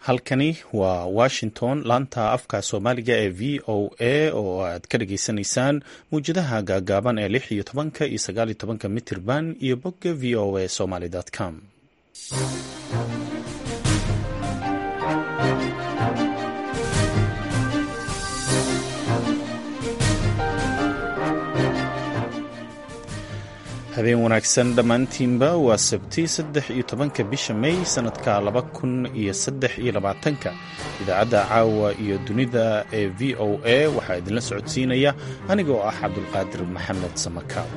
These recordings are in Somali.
halkani waa washington laanta afka soomaaliga ee v o a oo aad ka dhageysanaysaan muwjadaha gaagaaban ee lix iyo tobanka iyo sagaal iyo tobanka mitirban iyo bogga v o a somaly com habeen wanaagsan dhammaantiinba waa sabti saddex iyo tobanka bisha may sannadka laba kun iyo saddex iyo labaatanka idaacadda caawa iyo dunida ee v o a waxaa idinla socodsiinaya anigoo ah cabdulqaadir maxamed samakaal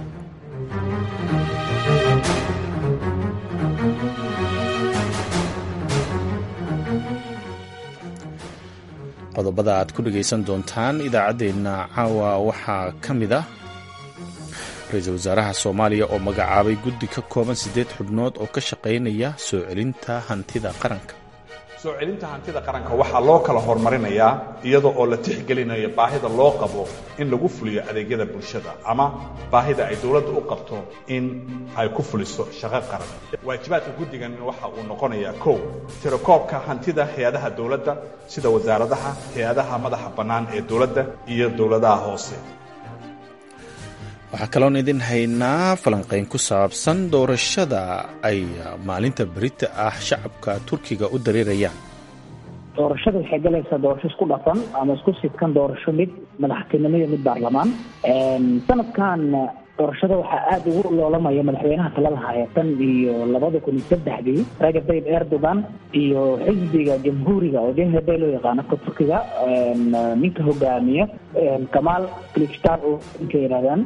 qodobada aad ku dhegaysan doontaan idaacaddeenna caawa waxaa ka mid ah ra-iisul wasaaraha soomaaliya oo magacaabay guddi ka kooban siddeed xubnood oo ka shaqaynaya soo celinta hantida qaranka soo celinta hantida qaranka waxaa loo kala horumarinayaa iyadoo oo la tixgelinayo baahida loo qabo in lagu fuliyo adeegyada bulshada ama baahida ay dowladda u qabto in ay ku fuliso shaqo qaran waajibaadka guddigan waxa uu noqonayaa kow tirakoobka hantida hay-adaha dowladda sida wasaaradaha hay-adaha madaxa bannaan ee dowladda iyo dowladaha hoose waxaa kaloon idin haynaa falanqayn ku saabsan doorashada ay maalinta berita ah shacabka turkiga u dareerayaan doorashada waxay galaysaa doorasho isku dhafan ama isku sidkan doorasho mid madaxtinimo iyo mid baarlamaan sanadkan doorashada waxaa aada ugu loolamaya madaxweynaha talada haya tan iyo labada kun iyo saddexdii rajab tayyib erdogan iyo xisbiga jamhuuriga oo jhb loo yaqaano ka turkiga ninka hogaamiya kamaal kilichtar oo ninka yidhahdaan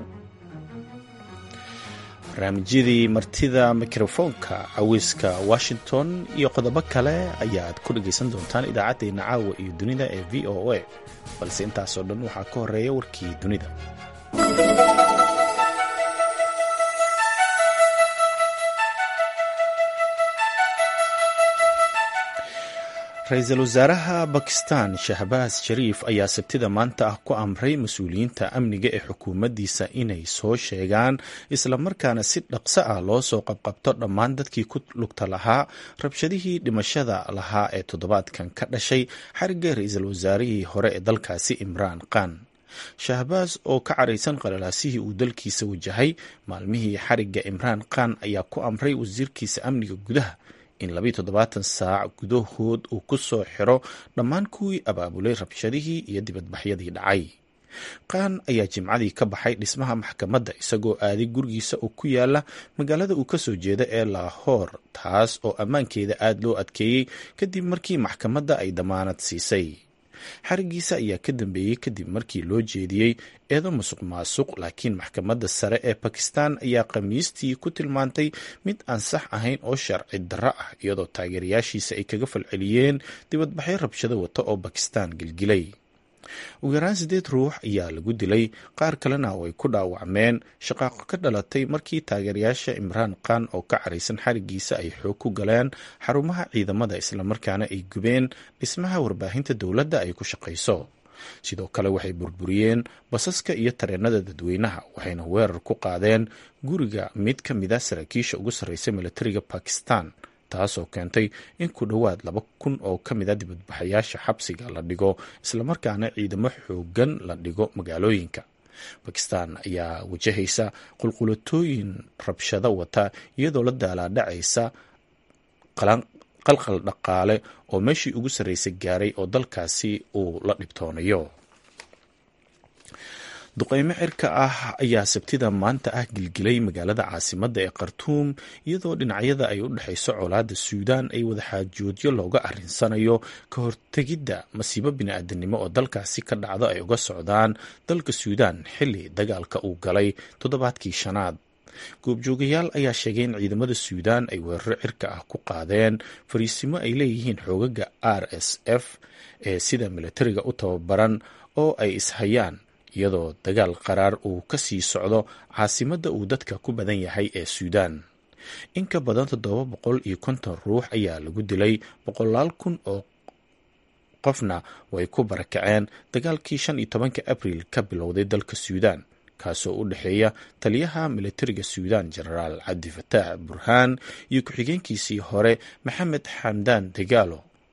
barnaamijyadii martida mikrofoonka caweyska washington iyo qodobo kale ayaad ku dhegaysan doontaan idaacaddeenna caawa iyo dunida ee v o a balse intaasoo dhan waxaa ka horeeya warkii dunida ra-iisul wasaaraha bakistan shahbaas shariif ayaa sabtida maanta ah ku amray mas-uuliyiinta amniga ee xukuumaddiisa inay soo sheegaan islamarkaana si dhaqso ah loo soo qabqabto dhammaan dadkii ku lugta lahaa rabshadihii dhimashada lahaa ee toddobaadkan ka dhashay xarigga ra-iisul wasaarihii hore ee dalkaasi imraan khan shahbaas oo ka caraysan qalalaasihii uu dalkiisa wajahay maalmihii xarigga imraan khan ayaa ku amray wasiirkiisa amniga gudaha in labiiyo toddobaatan saac gudahood uu ku soo xiro dhammaan kuwii abaabulay rabshadihii iyo dibadbaxyadii dhacay qaan ayaa jimcadii ka baxay dhismaha maxkamadda isagoo aaday gurigiisa oo ku yaala magaalada uu kasoo jeeda ee laahoor taas oo ammaankeeda aada loo adkeeyey kadib markii maxkamadda ay damaanad siisay xarigiisa ayaa ka dambeeyey kadib markii loo jeediyey eedo musuq maasuq laakiin maxkamadda sare ee bakistan ayaa khamiistii ku tilmaantay mid aan sax ahayn oo sharci darro ah iyadoo taageerayaashiisa ay kaga falceliyeen dibadbaxyo rabshado wata oo bakistan gilgilay ugu yaraan siddeed ruux ayaa lagu dilay qaar kalena oo ay ku dhaawacmeen shaqaaqo ka dhalatay markii taageerayaasha imraan khan oo ka caraysan xarigiisa ay xoog ku galeen xarumaha ciidamada islamarkaana ay gubeen dhismaha warbaahinta dowladda ay ku shaqayso sidoo kale waxay burburiyeen basaska iyo tareenada dadweynaha waxayna weerar ku qaadeen guriga mid ka mid a saraakiisha ugu sarreysa militariga bakistan taasoo keentay in ku dhowaad laba kun oo ka mid a dibadbaxayaasha xabsiga la dhigo islamarkaana ciidamo xoogan la dhigo magaalooyinka bakistan ayaa wajahaysa qulqulatooyin rabshado wata iyadoo la daalaadhacaysa qalqal dhaqaale oo meeshii ugu sarreysay gaaray oo dalkaasi uu la dhibtoonayo duqeymo cirka ah ayaa sabtida maanta ah gilgilay magaalada caasimadda ee khartuum iyadoo dhinacyada ay u dhexayso colaadda suudaan ay wadaxaajoodyo looga arrinsanayo ka hortegidda masiibo bini-aadanimo oo dalkaasi ka dhacdo ay uga socdaan dalka suudaan xilli dagaalka uu galay toddobaadkii shanaad goobjoogayaal ayaa sheegay in ciidamada suudaan ay weeraro cirka ah ku qaadeen fariisimo ay leeyihiin xoogaga r s f ee sida militariga u tababaran oo ay ishayaan iyadoo dagaal qaraar uu ka sii socdo caasimadda uu dadka ku badan yahay ee suudaan in ka badan toddoba boqol iyo konton ruux ayaa lagu dilay boqolaal kun oo qofna way ku barakaceen dagaalkii shan iyo tobanka abriil ka bilowday dalka suudaan kaasoo u dhexeeya taliyaha militariga suudaan jenaraal cabdifataax burhaan iyo ku-xigeenkiisii hore maxamed xamdaan dagaalo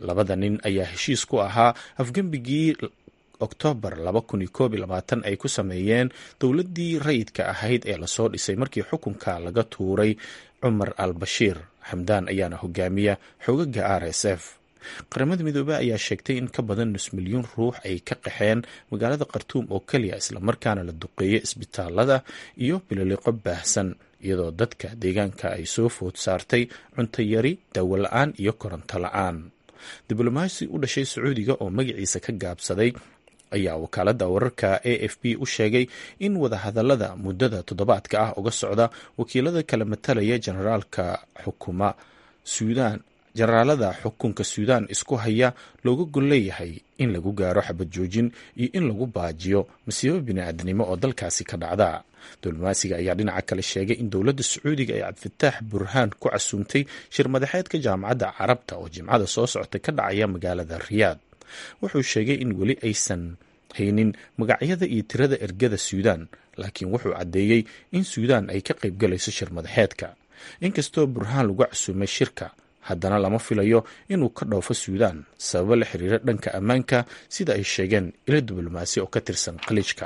labada nin ayaa heshiis ku ahaa afgembigii oktoobar ay ku sameeyeen dowladdii rayidka ahayd ee lasoo dhisay markii xukunka laga tuuray cumar al bashiir xamdaan ayaana hogaamiya xogaga r s f qaramada midoobey ayaa sheegtay in ka badan nus milyuun ruux ay ka qaxeen magaalada khartuum oo keliya islamarkaana la duqeeyay isbitaalada iyo bililiqo baahsan iyadoo dadka deegaanka ay soo food saartay cunto yari daawo la-aan iyo koronto la-aan diblomaasi u dhashay sacuudiga oo magaciisa ka gaabsaday ayaa wakaaladda wararka a f b u sheegay in wadahadalada muddada toddobaadka ah uga socda wakiilada kala matalaya generaalka xukuma suudaan jenaraalada xukunka suudaan isku haya looga gol leeyahay in lagu gaaro xabad joojin iyo in lagu baajiyo masiibo bini-aadnimo oo dalkaasi ka dhacda diblomaasiga ayaa dhinaca kale sheegay in dowladda sacuudiga ay cabdifitaax burhaan ku casuumtay shir madaxeedka jaamacadda carabta oo jimcada soo socota ka dhacaya magaalada riyaad wuxuu sheegay in weli aysan haynin magacyada iyo tirada ergada suudaan laakiin wuxuu caddeeyey in suudaan ay ka qaybgalayso shir madaxeedka inkastoo burhaan lagu casuumay shirka haddana lama filayo inuu ka dhoofo suudaan sababo la xiriira dhanka ammaanka sida ay sheegeen ilo diblomaasi oo ka tirsan khaliijka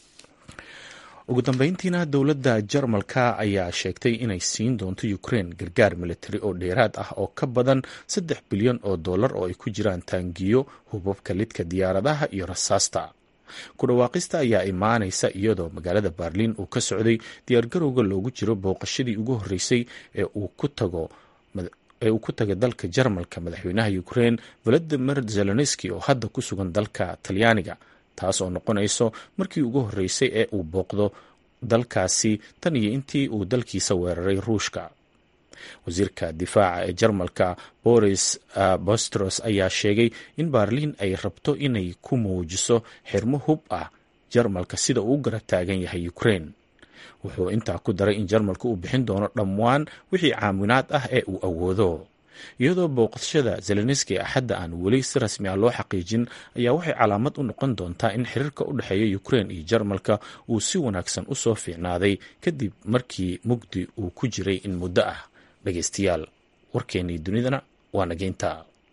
ugu dambeyntiina dowladda jarmalka ayaa sheegtay inay siin doonto ukrein gargaar militari oo dheeraad ah oo ka badan saddex bilyan oo dollar oo ay ku jiraan taangiyo hubabka lidka diyaaradaha iyo rasaasta ku dhawaaqista ayaa imaanaysa iyadoo magaalada berliin uu ka socday diyaargarowga loogu jiro booqashadii ugu horreysay ee uu ku tago ee uu ku tagay dalka jarmalka madaxweynaha ukrein valadimir zelenski oo hadda ku sugan dalka talyaaniga taas oo noqonayso markii ugu horreysay ee uu booqdo dalkaasi tan iyo intii uu dalkiisa weeraray ruushka wasiirka difaaca ee jarmalka boris bostros ayaa sheegay in berliin ay rabto inay ku muujiso xirmo hub ah jarmalka sida uu u garab taagan yahay ukrein wuxuu intaa ku daray in jarmalka uu bixin doono dhammaan wixii caawinaad ah ee uu awoodo iyadoo booqashada zelenski axadda aan weli si rasmi ah loo xaqiijin ayaa waxay calaamad u noqon doontaa in xiriirka u dhexeeya ukrein iyo jarmalka uu si wanaagsan u soo fiicnaaday kadib markii mugdi uu ku jiray in muddo ah dhegeystayaal warkeennii dunidana waa nageynta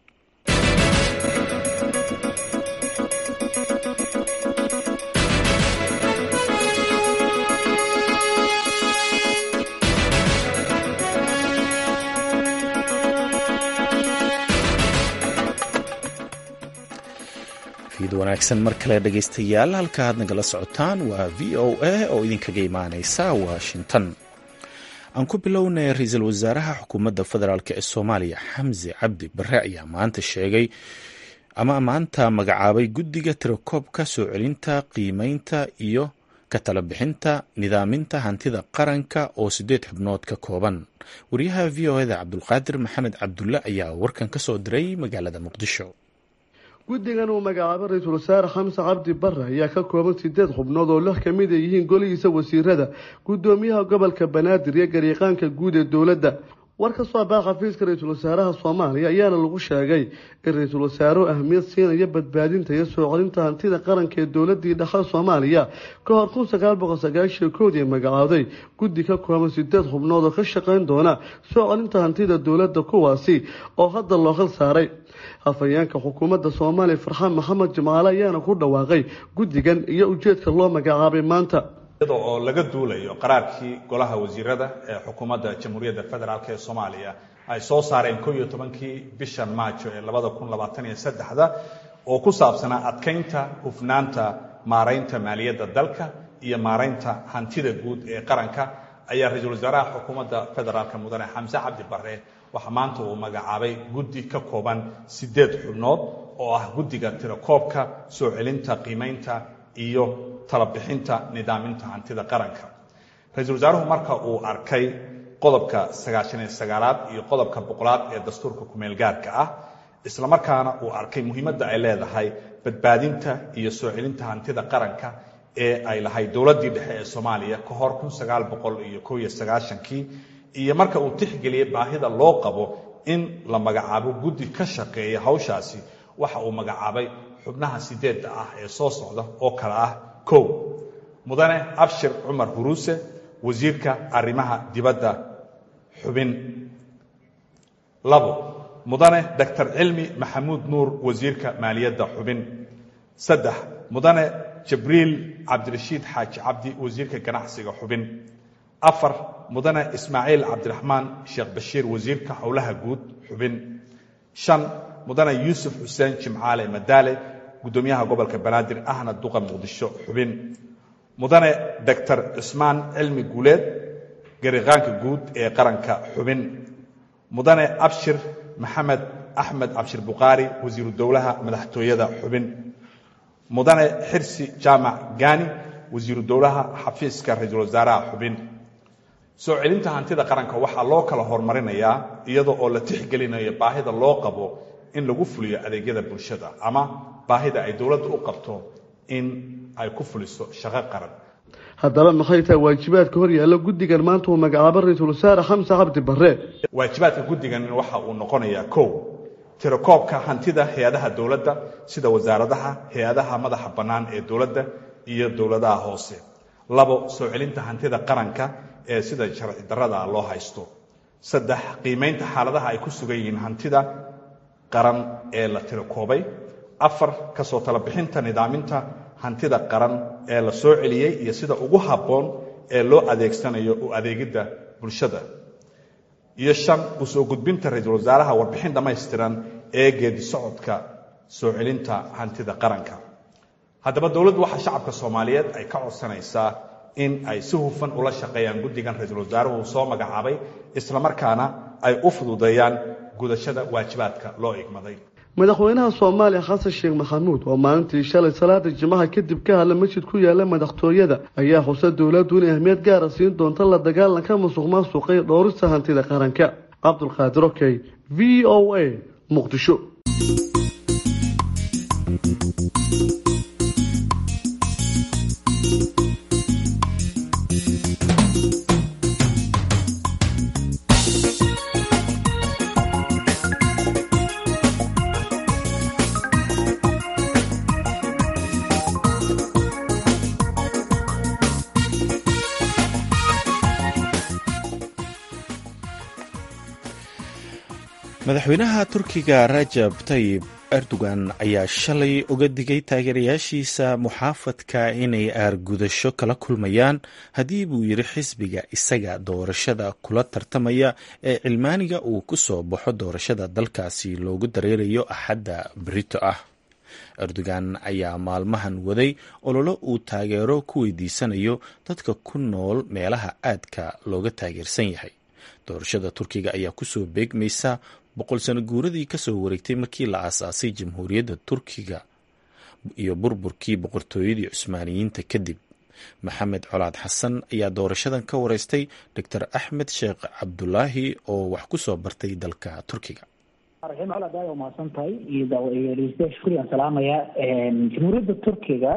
wanaagsan mar kale dhegeystayaal halka aad nagala socotaan waa v o a oo idinkaga imaaneysa washington aan ku bilownay ra-iisul wasaaraha xukuumadda federaalk ee soomaaliya xamse cabdi bare ayaa maanta sheegay ama maanta magacaabay guddiga tirakoobka soo celinta qiimeynta iyo ka tala bixinta nidaaminta hantida qaranka oo sideed xubnood ka kooban wariyaha v o eda cabdulqaadir maxamed cabdulle ayaa warkan ka soo diray magaalada muqdisho guddigan uu magacaabay ra-iisul wasaare xamse cabdi bare ayaa ka kooban sideed xubnood oo lix ka mid ay yihiin golihiisa wasiirada guddoomiyaha gobolka banaadir iyo gariiqaanka guud ee dowladda war ka soo baa xafiiska ra-iisul wasaaraha soomaaliya ayaana lagu sheegay in ra-iisul wasaaruhu ahmiyad siinaya badbaadinta iyo soo celinta hantida qaranka ee dowladii dhexal soomaaliya ka hor kun sagaal boqol sagaashiyo koodii magacooday guddi ka kooban sideed xubnood oo ka shaqayn doona soo celinta hantida dowladda kuwaasi oo hadda loo khal saaray hafayeenka xukuumadda soomaaliya farxaan maxamed jimcaale ayaana ku dhawaaqay guddigan iyo ujeedka loo magacaabay maanta iyada oo laga duulayo qaraarkii golaha wasiirada ee xukuumadda jamhuuriyadda federaalk ee soomaaliya ay soo saareen ko iyo tobankii bishan maajo ee labada kun labaatan iyo saddexda oo ku saabsanaa adkaynta hufnaanta maaraynta maaliyadda dalka iyo maaraynta hantida guud ee qaranka ayaa ra-iisul wasaaraha xukuumadda federaalk mudane xamse cabdi bare waxaa maanta uu magacaabay guddi ka kooban sideed xubnood oo ah guddiga tirakoobka soo celinta qiimaynta iyo talabixinta nidaaminta hantida qaranka ra-iisul wasaaruhu marka uu arkay qodobka sagaashan iyo sagaalaad iyo qodobka boqolaad ee dastuurka kumeel gaarka ah islamarkaana uu arkay muhiimadda ay leedahay badbaadinta iyo soo celinta hantida qaranka ee ay lahayd dowladdii dhexe ee soomaaliya ka hor kun sagaal boqol iyo ko iyo sagaashankii iyo marka uu tixgeliyey baahida loo qabo in la magacaabo guddi ka shaqeeya hawshaasi waxa uu magacaabay xubnaha sideedda ah ee soo socda oo kale ah kow mudane abshir cumar huruuse wasiirka arrimaha dibadda xubin labo mudane doctor cilmi maxamuud nuur wasiirka maaliyadda xubin saddex mudane jibriil cabdirashiid xaaji cabdi wasiirka ganacsiga xubin afar mudane ismaaciil cabdiraxmaan sheekh bashiir wasiirka howlaha guud xubin shan mudane yuusuf xuseen jimcaale madaale guddoomiyaha gobolka banaadir ahna duqa muqdisho xubin mudane doctor cismaan cilmi guuleed gariqaanka guud ee qaranka xubin mudane abshir maxamed axmed cabshir bukhaari wasiiru dowlaha madaxtooyada xubin mudane xirsi jaamac gaani wasiiru dowlaha xafiiska ra-iisul wasaaraha xubin soo celinta hantida qaranka waxaa loo kala horumarinayaa iyadoo oo la tixgelinayo baahida loo qabo in lagu fuliyo adeegyada bulshada ama baahida ay dowladda u qabto in ay ku fuliso shaqo qaran haddaba maxay tahay waajibaadka hor yaalla guddigan maanta uu magacaabo ra-iisul wasaare xamse cabdi barre waajibaadka guddigan waxa uu noqonayaa kow tirakoobka hantida hay-adaha dowladda sida wasaaradaha hay-adaha madaxa bannaan ee dowladda iyo dowladaha hoose labo soo celinta hantida qaranka ee sida sharci darrada loo haysto saddex qiimaynta xaaladaha ay ku sugan yihiin hantida qaran ee la tirakoobay afar kasoo tala bixinta nidaaminta hantida qaran ee la soo celiyey iyo sida ugu habboon ee loo adeegsanayo u adeegidda bulshada iyo shan u soo gudbinta ra-iisul wasaaraha warbixin dhammaystiran ee geedi socodka soo celinta hantida qaranka haddaba dowladdu waxaa shacabka soomaaliyeed ay ka codsanaysaa in ay si hufan ula shaqeeyaan guddigan ra-iisul wasaaruhu soo magacaabay islamarkaana ay u fududeeyaan gudashada waajibaadka loo igmaday madaxweynaha soomaaliya xasan sheekh maxamuud oo maalintii shalay salaada jimaha kadib ka hadla masjid ku yaala madaxtooyada ayaa xusa dowladdu in ahmiyad gaara siin doonta la dagaalanka musuq maasuqa iyo dhowrista hantida qaranka cabdulqaadir okey v o a muqdisho madaxweynaha turkiga rajab tayib erdogan ayaa shalay uga digay taageerayaashiisa muxaafadka inay aargudasho kala kulmayaan haddii buu yidhi xisbiga isaga doorashada kula tartamaya ee cilmaaniga uu ku soo baxo doorashada dalkaasi loogu dareerayo axadda berito ah erdogan ayaa maalmahan waday ololo uu taageero ku weydiisanayo dadka ku nool meelaha aadka looga taageersan yahay doorashada turkiga ayaa kusoo beegmaysa boqol sano guuradii kasoo wareegtay markii la aasaasay jamhuuriyadda turkiga iyo burburkii boqortooyadii cusmaaniyiinta kadib maxamed colaad xasan ayaa doorashadan ka wareystay doctor axmed sheekh cabdulaahi oo wax ku soo bartay dalka turkiga raxiim colaad aad umahadsan tahay iyo dhegeystayaal shukriyan salaamaya jamhuuriyadda turkiga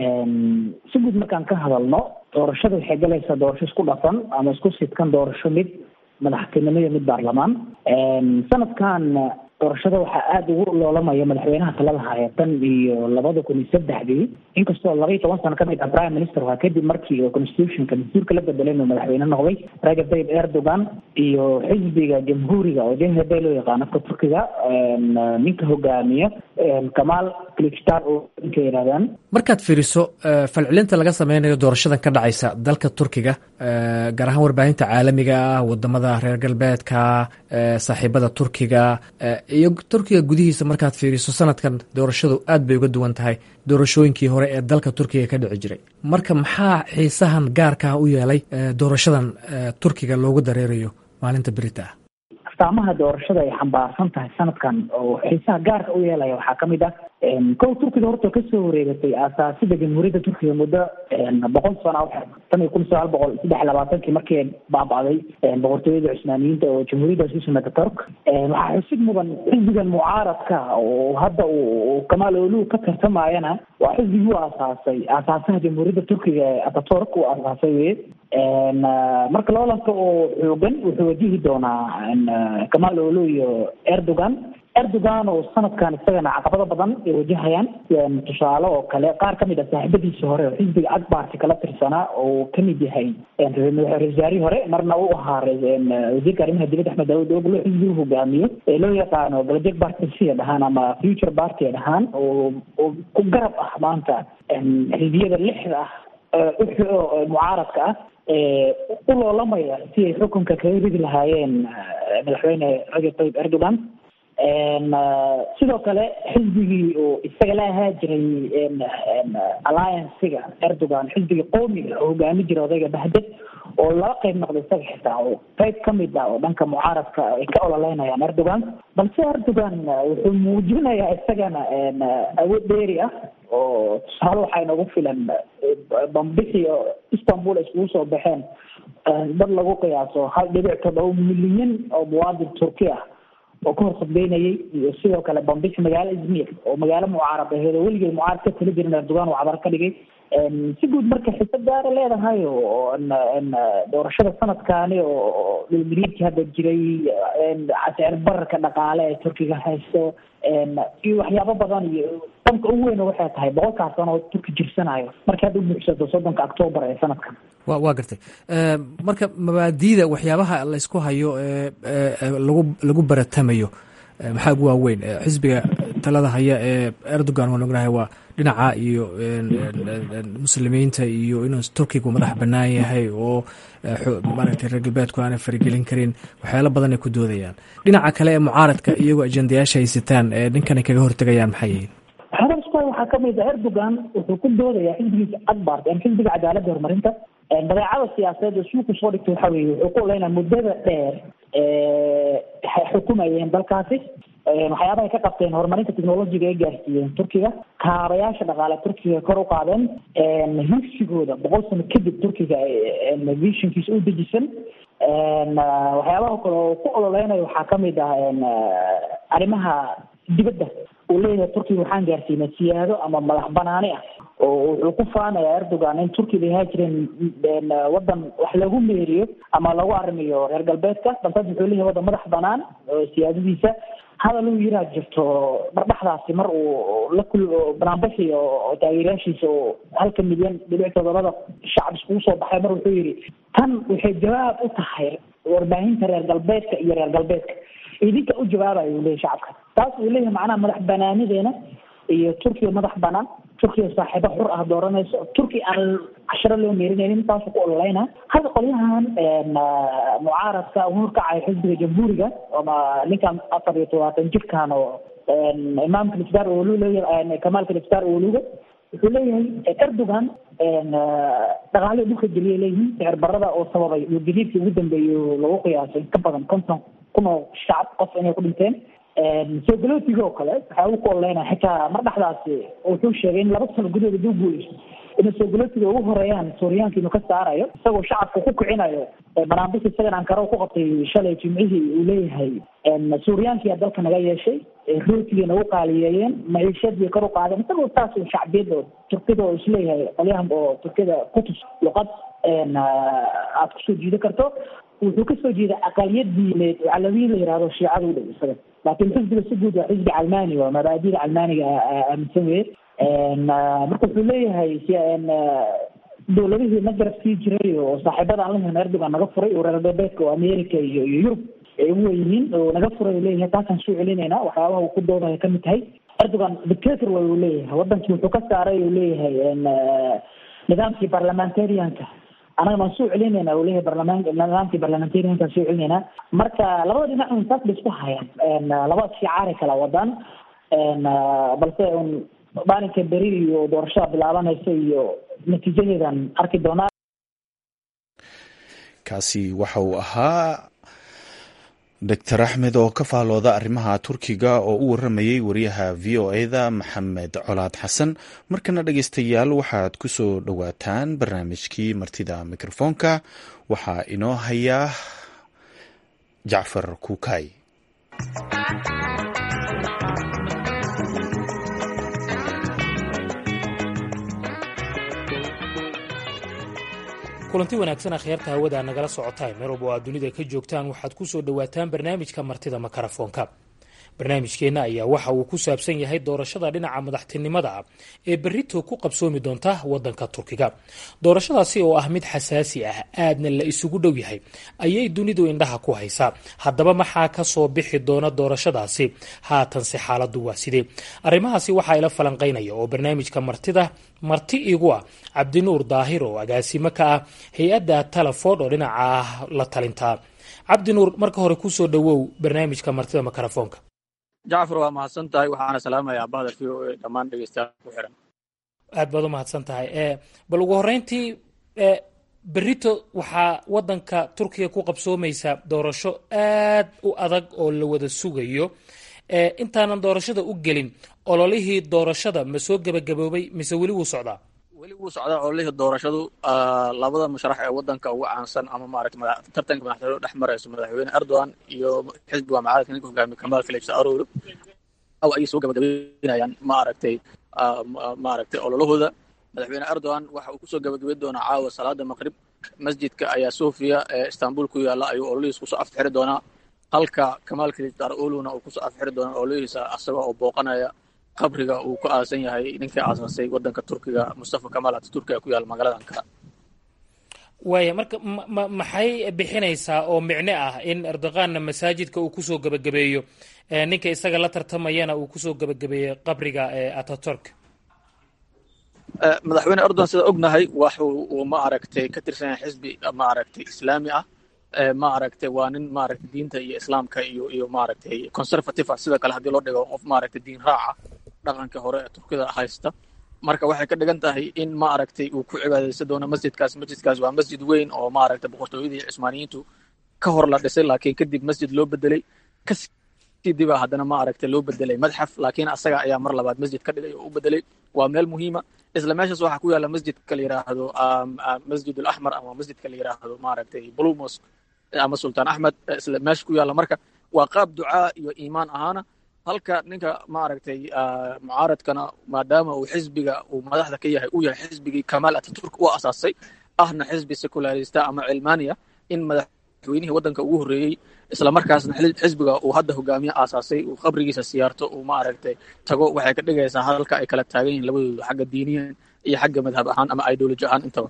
si guud markaan ka hadalno doorashada waxay galaysaa doorasho isku dhafan ama isku sidkan doorasho mid madaxtinimo iyo mid baarlamaan sanadkan doorashada waxaa aada ugu loolamaya madaxweynaha talada haya tan iyo labada kun iyo saddexdii inkastoo laba iyo toban sano kamid ah prime minister waa kadib markii constitutionka dastuurka la bedelay inuu madaxweyne noqday rajab tayyib erdogan iyo xisbiga jamhuuriga oo jhb loo yaqaano afka turkiga ninka hogaamiya kamaal kilichtar oo ninka yidhahdaan markaad fiiriso falcelinta laga sameynayo doorashadan ka dhacaysa dalka turkiga gaar ahaan warbaahinta caalamiga ah wadamada reer galbeedka saaxiibada turkiga iyo turkiga gudihiisa markaad fiiriso sanadkan doorashadu aad bay uga duwan tahay doorashooyinkii hore ee dalka turkiga ka dhici jiray marka maxaa xiisahan gaarkaa u yeelay doorashadan turkiga loogu dareerayo maalinta berita ah astaamaha doorashada ay xambaarsan tahay sanadkan oo xiisaha gaarka u yeelaya waxaa kamid ah kow turkiga horta kasoo wareegatay aasaasida jamhuuriyadda turkiga muddo boqol sano tan iyo kun sagaal boqol saddex labaatankii markii baaba'day boqortooyada cusmaaniyiinta oo jamhuuriyaddaas u sameyta turk waxaa xusid mudan xisbigan mucaaradka oo hadda uu kamaal olu ka tartamayana waa xisbigii u aasaasay aasaasaha jamhuuriyadda turkiga ee ataturk uu aasaasay weye marka loolanka oo xoogan wuxuu wajihi doonaa kamaal olu iyo erdogan erdogan oo sanadkan isagana caqabado badan ay wajahayaan tusaale oo kale qaar ka mid ah saaxiibadiisii hore oo xisbiga akbarti kala tirsanaa oo kamid yahay ra-iisul wasaarihii hore marna u ahaa wasiirka arrimaha dibadda axmed daawud oglo xisbigu hogaamiyo ee loo yaqaano galajeg bartisia dhahaan ama future party dhahaan oo oo ku garab ah maanta xisbiyada lixda ah mucaaradka ah u loolamaya si ay xukunka kaga ridi lahaayeen madaxweyne rajab tayyib erdogan sidoo kale xisbigii oo isaga la ahaa jiray alliancega erdogan xisbiga qoomiga oo hogaami jira odayga bahded oo laba qayb noqda isaga xitaa oo qayb kamid ah oo dhanka mucaaradka ay ka ololeynayaan erdogan balse erdogan wuxuu muujinayaa isagana awood dheeri ah oo tusaale waxaa inoogu filan bambixi oo istanbul ay iskugu soo baxeen dad lagu qiyaaso hal dhibic toddoba milyan oo muwaadin turki ah oo ka hor khudbeynayay iyo sidoo kale bambixi magaalo izmir oo magaalo mucaarad aheed oo weligay mucaarad ka tali jirin erdogan oo cadar ka dhigay si guud marka xiso gaara leedahay oo doorashada sanadkaani oo dhulgariidkii hadda jiray sicir bararka dhaqaale ee turkiga haysto iyo waxyaabo badan iyo danka ugu weyn waxay tahay boqolkaas sano oo turki jirsanayo markii hadda u buuxsato soddonka octoobar ee sanadkan wa waa gartay marka mabaadiida waxyaabaha laysku hayo ee lagu lagu baratamayo maxaa ugu waaweyn xisbiga talada haya ee erdogan waan ognahay waa dhinaca iyo muslimiinta iyo inuu turkigu madax banaan yahay oo maaragtay reer galbeedku aanay farigelin karin waxyaalo badan ay ku doodayaan dhinaca kale ee mucaaradka iyagoo ajendayaasha haysataan ee ninkanay kaga hortegayaan maxay yihiin hadalka waxaa kamid ah erdogan wuxuu ku doodayaa xisbigiisa akbar xisbiga cadaaladda horumarinta badeecada siyaasadeed oo suuku soo dhigtay waxa weeye wuxuu ku oleynaa muddada dheer xukumayeen dalkaasi waxyaabaha ay ka qabteen horumarinta technologiga ay gaarsiiyeen turkiga kaabayaasha dhaqaale turkiga kor u qaadeen higsigooda boqol sano kadib turkiga visionkiisa u dejisan waxyaabaha kale oo ku ololeynayo waxaa kamid ah arrimaha dibadda uu leeyahay turkiga waxaan gaarsiinay siyaado ama madax banaani ah oo wuxuu ku faanayaa erdogan in turkiga ay ahaa jireen wadan wax lagu meeriyo ama lagu arrimiyo reer galbeedka balse hadda wuxuu leeyahay wadan madax banaan siyaadadiisa hadal uu yiraa jirto dhardhaxdaasi mar uu la kul banaanbaxi oo taageerayaashiisa oo halka milyan dhibic todobada shacab iskugu soo baxay mar wuxuu yidhi tan waxay jawaab u tahay warbaahinta reer galbeedka iyo reer galbeedka idinka u jawaabayo uu leeyahy shacabka taas uu leeyahay macnaha madax banaanideena iyo turkiya madax banaan turkiya saaxiibo xur ah dooranayso turkiya aan casharo loo meerinaynin taasuu ku ololeyna hadda qolyahan mucaaradka uu horkacayo xisbiga jamhuuriga ama ninkan afar iyo todobaatan jirkan oo imaamka liftar olu leeyahay kamaalka liftar oluga wuxuu leeyahay erdogan dhaqaalihii dhulka geliya leeyihiin sicir barada oo sababay gadiidkii ugu dambeeyay lagu qiyaasay ka badan konton kun oo shacab qof inay ku dhinteen soo galootiga oo kale waxaa uu ku oleynaya xitaa mar dhexdaasi wuxuu sheegay in laba sano gudaheeda duu guuleyso inay soo galootiga ugu horeeyaan suuriyaanka inuu ka saarayo isagoo shacabka ku kicinayo banaanbis isagan ankara ku qabtay shalay jimcihii uu leeyahay suuriyaankiyaa dalka naga yeeshay rootigay nagu qaaliyeeyeen maciishadii kor u qaadeen isagoo taas shacbiyad oo turkida oo isleeyahay qolyahan oo turkida kutus luqad aad kusoo jiidan karto wuxuu kasoo jeeda aqaliyad diineed oo calawiyin la yihahdo shiicada u dhow isaga laakiin xisbiga si guud waa xisbi calmani waa mabaadida calmaniga aaminsan weye marka wuxuu leeyahay dowladihii na garab sii jiray oo saaxiibada aan lahayn erdogan naga furay oo reer galbeedka oo america iyo iyo yurub ay ugu weyihiin oo naga furay uu leeyahay taasaan soo celinayna waxyaabaha uu ku doodaya kamid tahay erdogan dictator way uu leeyahay wadankii wuxuu ka saaray uu leeyahay nidaamkii parliamentarianka anagana waan soo celinayna uu leeyahay barlamaan nidaamkii parliamentarianka soo celinayna marka labada dhinac un saas bay isku hayaan labada shicaari kala wadaan balse un maalinka beri iyo doorashada bilaabanaysa iyo natiijadeedan arki doonaa kaasi waxa uu ahaa doctor axmed oo ka faalooda arrimaha turkiga oo u waramayey wariyaha v o eda maxamed colaad xasan markana dhegeystayaal waxaad ku soo dhowaataan barnaamijkii martida mikrofoonka waxaa inoo hayaa jacfar kuukay kulanti wanaagsan akhyaarta hawada nagala socotaan meel walba oo aad dunida ka joogtaan waxaad ku soo dhowaataan barnaamijka martida makarafoonka barnaamijkeenna ayaa waxa uu ku saabsan yahay doorashada dhinaca madaxtinimada ah ee berrito ku qabsoomi doonta waddanka turkiga doorashadaasi oo ah mid xasaasi ah aadna la isugu dhow yahay ayay dunidu indhaha ku haysaa haddaba maxaa ka soo bixi doona doorashadaasi haatanse xaaladdu waa sidee arrimahaasi waxaa ila falanqaynaya oo barnaamijka martida marti igu ah cabdinuur daahir oo agaasimo ka ah hay-adda telefon oo dhinaca la talintaa cabdinuur marka hore kusoo dhowow barnaamijka martida makarafoonka jacfar waa mahadsan tahay waxaana salaamayaa bahda v o a dhammaan dhegeystayaal ku xiran aad baad u mahadsan tahay bal ugu horreyntii berito waxaa waddanka turkiga ku qabsoomaysa doorasho aad u adag oo la wada sugayo intaanan doorashada u gelin ololihii doorashada ma soo gebagaboobay mise weli wuu socdaa weli wuu socdaa ololihii doorashadu labada musharax ee waddanka ugu caansan ama maaragta tartanka madaxtooyada dhex marayso madaxweyne erdogan iyo xisbiga mucaaradka ninka hogaamiye kamaal kalibsa aroor aw ayay soo gabagabeynayaan maaragtay maaragtay ololahooda madaxweyne erdogan waxa uu kusoo gabagabeyn doonaa caawa salaada maqrib masjidka ayaa sofia ee istanbul ku yaalla ayuu ololihiis kusoo afxiri doonaa halka kamaal kalibsar oluna uu kusoo afxiri doonaa ololihiisa asaga oo booqanaya qabriga uu ku aasan yahay ninkii aasaasay waddanka turkiga mustafa kamaal ataturki ee ku yaalla magaalada ankara waaya marka ma maxay bixinaysaa oo micno ah in erdoganna masaajidka uu kusoo gebagabeeyo ninka isaga la tartamayana uu kusoo gebagabeeyo qabriga ataturk madaxweyne erdogan sida ognahay waxu uu ma aragtay ka tirsan yahay xisbi ma aragtay islaami ah ma aragtay waa nin maaragtay diinta iyo islaamka iyo iyo maaragtay conservative ah sida kale haddii loo dhigo qof maaragtay diin raaca dhaqanka hore ee turkida haysta marka waxay ka dhigan tahay in ma aragtay uu ku cibaadaysan doono masjidkaas masjidkaas waa masjid weyn oo maaragtay boqortooyadii cusmaaniyiintu ka hor la dhisay laakiin kadib masjid loo bedelay kasii diba haddana ma aragtay loo bedelay madxaf laakiin asaga ayaa mar labaad masjid ka dhigay oo u bedelay waa meel muhiima isla meeshaas waxaa ku yaalla masjidka la yidhaahdo masjid alaxmar ama masjidka la yidhaahdo maaragtay blue mosque ama sultaan axmed isla meesha ku yaalla marka waa qaab ducaa iyo iimaan ahaana halka ninka maaragtay mucaaradkana maadaama uu xisbiga uu madaxda ka yahay uu yahay xisbigii kamaal ataturk u asaasay ahna xisbi secularista ama cilmaaniya in madaxweynihii waddanka ugu horreeyey isla markaasna xisbiga uu hadda hogaamiye aasaasay uu qabrigiisa siyaarto uu maaragtay tago waxay ka dhigaysaa halka ay kala taagan yihiin labadooda xagga diiniyan iyo xagga madhab ahaan ama ideology ahaan intaba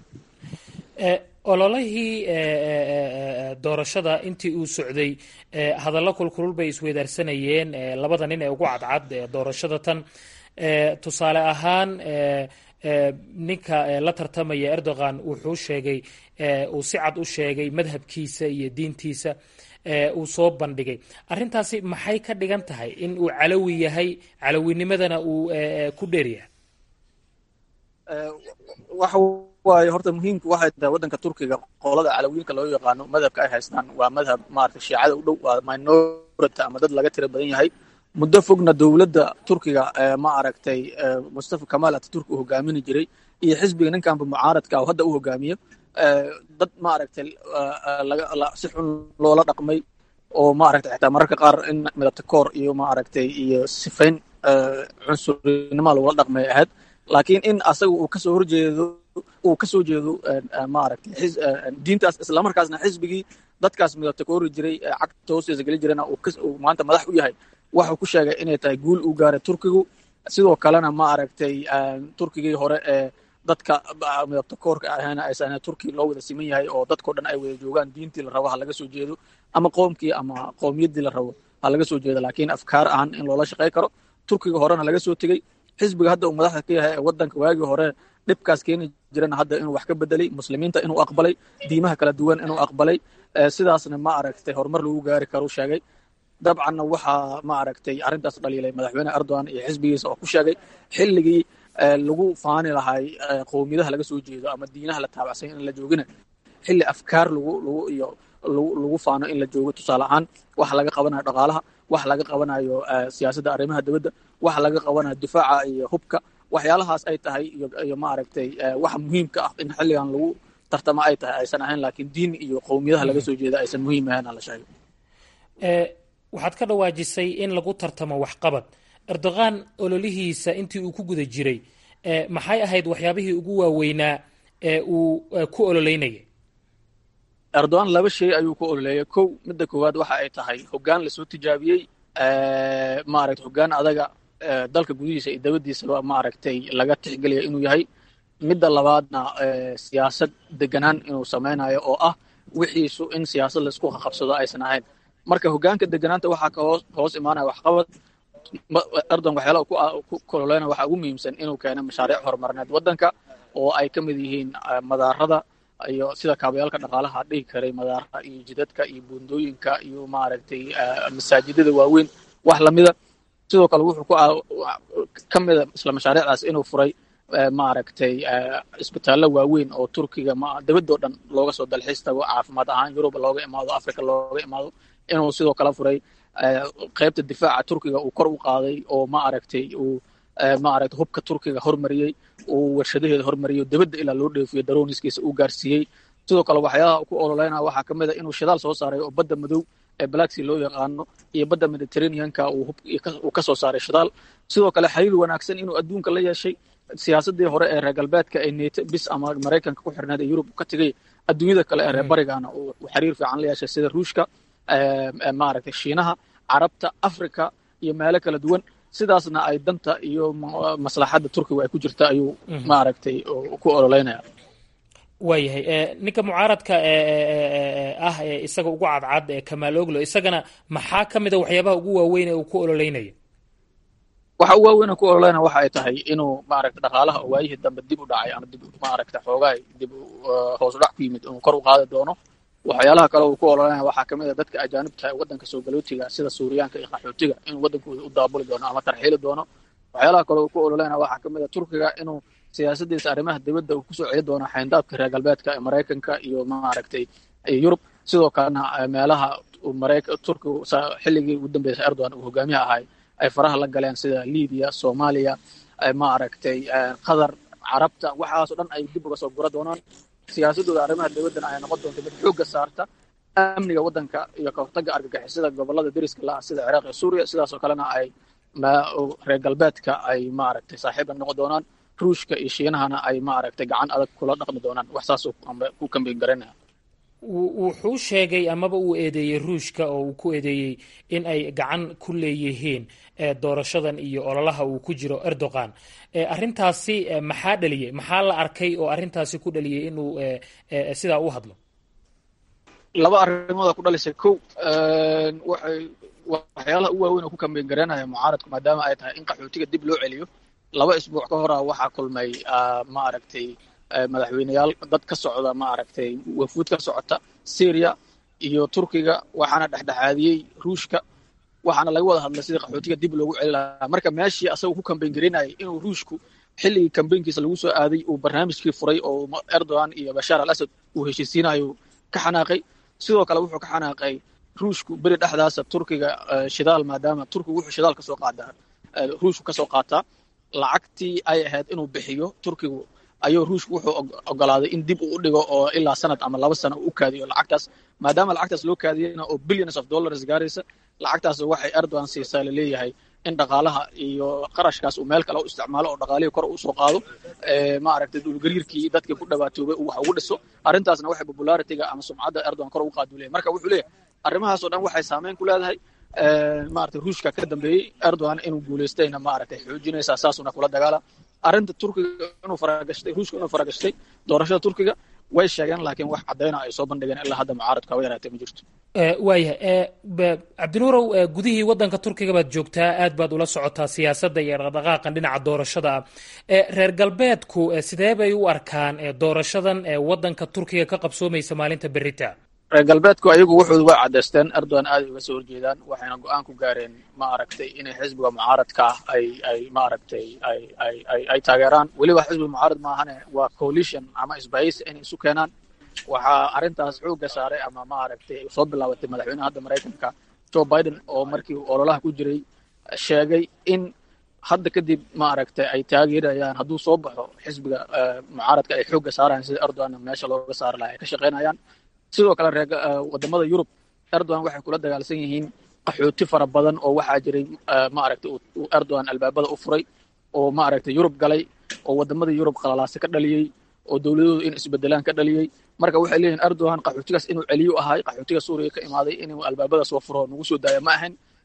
ololihii doorashada intii uu socday hadallo kulkulul bay isweydaarsanayeen labada nin ee ugu cadcad doorashada tan tusaale ahaan ninka la tartamaya erdogan wuxuu sheegay uu si cad u sheegay madhabkiisa iyo diintiisa uu soo bandhigay arrintaasi maxay ka dhigan tahay in uu calowi yahay calowinimadana uu ku dheeryahay waayo horta muhiimku waxay tahay waddanka turkiga qolada calawiinka loo yaqaano madhabka ay haystaan waa madhab maaragtay shiicada u dhow waa minority ama dad laga tira badan yahay muddo fogna dowladda turkiga ma aragtay mustafa kamaal ataturk uu hogaamini jiray iyo xisbiga ninkanba mucaaradka oo hadda u hogaamiyo dad ma aragtay si xun loola dhaqmay oo ma aragtay xitaa mararka qaar in midabta koor iyo ma aragtay iyo sifayn cunsurinima loola dhaqmay ahayd laakiin in asaga uu kasoo horjeedo uu ka soo jeedo maaragtay diintaas islamarkaasna xisbigii dadkaas midabta ka hori jiray cagta hoostiisa geli jirana uu maanta madax u yahay waxuu ku sheegay inay tahay guul uu gaaray turkigu sidoo kalena ma aragtay turkigii hore ee dadka midabta koorka ahayna aysan turki loo wada siman yahay oo dadkao dhan ay wada joogaan diintii la rabo ha laga soo jeedo ama qoomkii ama qoomiyadii la rabo ha laga soo jeedo laakiin afkaar ahaan in loola shaqey karo turkiga horena laga soo tegey xisbiga hadda uu madaxda ka yahay ee waddanka waagii hore dhibkaas keeni jirana hadda inuu wax ka bedelay muslimiinta inuu aqbalay diimaha kala duwan inuu aqbalay sidaasna ma aragtay horumar lagu gaari karo sheegay dabcanna waxaa ma aragtay arrintaas dhaliilay madaxweyne erdogan iyo xisbigiisa oo ku sheegay xilligii lagu faani lahay qowmiyadaha laga soo jeedo ama diinaha la taabacsan in la joogina xilli afkaar lagu lagu iyo lagu faano in la joogo tusaale ahaan waxa laga qabanayo dhaqaalaha waxa laga qabanayo siyaasadda arrimaha dibadda waxa laga qabanayo difaaca iyo hubka waxyaalahaas ay tahay iyo maaragtay waxa muhiimka ah in xilligan lagu tartamo ay tahay aysan ahayn laakiin diin iyo qowmiyadaha laga soo jeeda aysan muhiim ahayn aan la sheego waxaad ka dhawaajisay in lagu tartamo waxqabad erdogan ololihiisa intii uu ku guda jiray maxay ahayd waxyaabihii ugu waaweynaa ee uu ku ololeynayay erdogan laba shay ayuu ku ololeeyay kow midda koowaad waxa ay tahay hoggaan lasoo tijaabiyey maaragtay hoggaan adaga dalka gudihiisa iyo dabadiisaba maaragtay laga tixgelaya inuu yahay midda labaadna siyaasad deganaan inuu samaynayo oo ah wixiisu in siyaasad laisku qabsado aysan ahayn marka hoggaanka deganaanta waxaa ka hoos hoos imaanaya waxqabad erdogan waxyaalaha ku kololeyna waxaa ugu muhiimsan inuu keeno mashaariic horumarineed waddanka oo ay ka mid yihiin madaarada iyo sida kaabayaalka dhaqaalaha dhihi karay madaaraha iyo jidadka iyo buundooyinka iyo maaragtay masaajidada waaweyn wax lamida sidoo kale wuxuu ku ka mida isla mashaariicdaas inuu furay maaragtay isbitaallo waaweyn oo turkiga ma dabadoo dhan looga soo dalxiis tago caafimaad ahaan yurub looga imaado africa looga imaado inuu sidoo kale furay qaybta difaaca turkiga uu kor u qaaday oo maaragtay uu maaragtay hubka turkiga hormariyey uu warshadaheeda hormariyey dabadda ilaa loo dheefiyo daroniskiisa uu gaarsiiyey sidoo kale waxyaalaha ku ololeynaya waxaa ka mid a inuu shidaal soo saaray oo badda madow ee black sea loo yaqaano iyo badda mediterraneanka uu ka soo saaray shidaal sidoo kale xiriir wanaagsan inuu adduunka la yeeshay siyaasadii hore ee reer galbeedka ee neto bis ama maraykanka ku xirneed ee yurub ka tegay adduunyada kale ee reer barigana uu xiriir fiican la yeeshay sida ruushka maaragtay shiinaha carabta africa iyo meelo kala duwan sidaasna ay danta iyo maslaxadda turkiga ay ku jirta ayuu maaragtay ku ololeynaya waayahay ninka mucaaradka ah ee isaga ugu cadcad ee kamaal oglo isagana maxaa ka mid a waxyaabaha ugu waaweyn ee uu ku ololeynaya waxa u waaweyn ku ololeynaya waxa ay tahay inuu maaragtay dhaqaalaha oo waayihii dambe dib u dhacay ama dib maaragtay xoogaa dib hoos u dhac ku yimid inuu kor u qaadi doono waxyaalaha kale uu ku ololeynaya waxaa ka mid a dadka ajaanibta ee waddanka soo galootiga sida suuriyaanka iyo qaxootiga inuu waddankooda u daabuli doono ama tarxiili doono waxyaalaha kale uu ku ololeynaya waxaa ka mid a turkiga inuu siyaasadiisa arrimaha dibadda uu kusoo celi doono xayndaabka reer galbeedka ee maraykanka iyo maaragtay yurub sidoo kalena meelaha turkigu xilligii ugu dambeysay erdogan uu hogaamiyaha ahay ay faraha la galeen sida libiya soomaaliya maaragtay qatar carabta waxaasoo dhan ay dib uga soo gura doonaan siyaasadooda arrimaha dibaddana ay noqon doonto mid xoogga saarta amniga waddanka iyo ka hortagga argagixisada gobollada deriska la ah sida ciraaq iyo suuriya sidaasoo kalena ay reer galbeedka ay maaragtay saaxiibla noqon doonaan ruushka iyo shiinahana ay maaragtay gacan adag kula dhaqmi doonaan wax saasuu ku kambeyn garanaya wuxuu sheegay amaba uu eedeeyey ruushka oo uu ku eedeeyey in ay gacan ku leeyihiin doorashadan iyo ololaha uu ku jiro erdogan arrintaasi maxaa dhaliyey maxaa la arkay oo arrintaasi ku dhaliyey inuu sidaa u hadlo laba arrimooda ku dhalisay kow waxay waxyaalaha u waaweyn oo ku kambeyn garanaya mucaaradku maadaama ay tahay in qaxootiga dib loo celiyo laba isbuuc ka hora waxaa kulmay maaragtay madaxweyneyaal dad ka socda maaragtay wafuud ka socota syria iyo turkiga waxaana dhexdhexaadiyey ruushka waxaana laga wada hadlay sidii qaxootiga dib loogu celi lahaa marka meeshii asagoo ku kambeyn garaynayay inuu ruushku xilligii kambeynkiisa lagu soo aaday uu barnaamijkii furay oo erdogan iyo bashaar al asad uu heshiisiinayo ka xanaaqay sidoo kale wuxuu ka xanaaqay ruushku beri dhexdaasa turkiga shidaal maadaama turkigu wuxuu shidaal kasoo qaadaa ruushku kasoo qaataa lacagtii ay ahayd inuu bixiyo turkigu ayuu ruushku wuxuu ogolaaday in dib uu u dhigo oo ilaa sanad ama laba sano uu u kaadiyo lacagtaas maadaama lacagtaas loo kaadiyeyna oo billions of dollars gaaraysa lacagtaas waxay erdogan siisaa laleeyahay in dhaqaalaha iyo qarashkaas uu meel kale u isticmaalo oo dhaqaalihii kor usoo qaado maaragtay dhulgariirkii dadkii ku dhawaatoobay uu wax ugu dhiso arrintaasna waxay popularitiga ama sumcadda erdogan kor ugu qaadu leeyahay marka wuxuu leeyahay arrimahaas oo dhan waxay saameyn ku leedahay maaragtay ruushka ka dambeeyey erdogan inuu guulaystayna maaragtay xoojinaysaa saasuna kula dagaala arrinta turkiga inuu faragashtay ruushka inuu faragashtay doorashada turkiga way sheegeen laakiin wax caddayna ay soo bandhigeen ilaa hadda mucaaradka haba yaraatee ma jirto waayahay cabdinuurow gudihii waddanka turkiga baad joogtaa aad baad ula socotaa siyaasadda iyo dhaqdhaqaaqan dhinaca doorashada ah reer galbeedku sidee bay u arkaan doorashadan waddanka turkiga ka qabsoomaysa maalinta berita reer galbeedku ayagu wuxuu way caddaysteen erdogan aaday uga soo horjeedaan waxayna go-aan ku gaareen ma aragtay inay xisbiga mucaaradka ah ay ay ma aragtay ay ay ay ay taageeraan weliba xisbiga mucaarad maahane waa coalition ama isbahaysi inay isu keenaan waxaa arrintaas xoogga saaray ama ma aragtay soo bilaabatay madaxweynaha hadda maraykanka joe biden oo markii ololaha ku jiray sheegay in hadda kadib ma aragtay ay taageerayaan hadduu soo baxo xisbiga mucaaradka ay xoogga saarayaan sida erdogan meesha looga saari lahaa ay ka shaqaynayaan sidoo kale reer wadamada yurub erdogan waxay kula dagaalsan yihiin qaxooti fara badan oo waxaa jiray maaragtay uu erdogan albaabada u furay oo maaragtay yurub galay oo wadamada yurub qalalaase ka dhaliyey oo dowladoodu in isbedelaan ka dhaliyey marka waxay leeyihin erdogan qaxootigaas inuu celiyo ahay qaxootiga suuriya ka imaaday inuu albaabada soo furo nagu soo daaya ma ahayn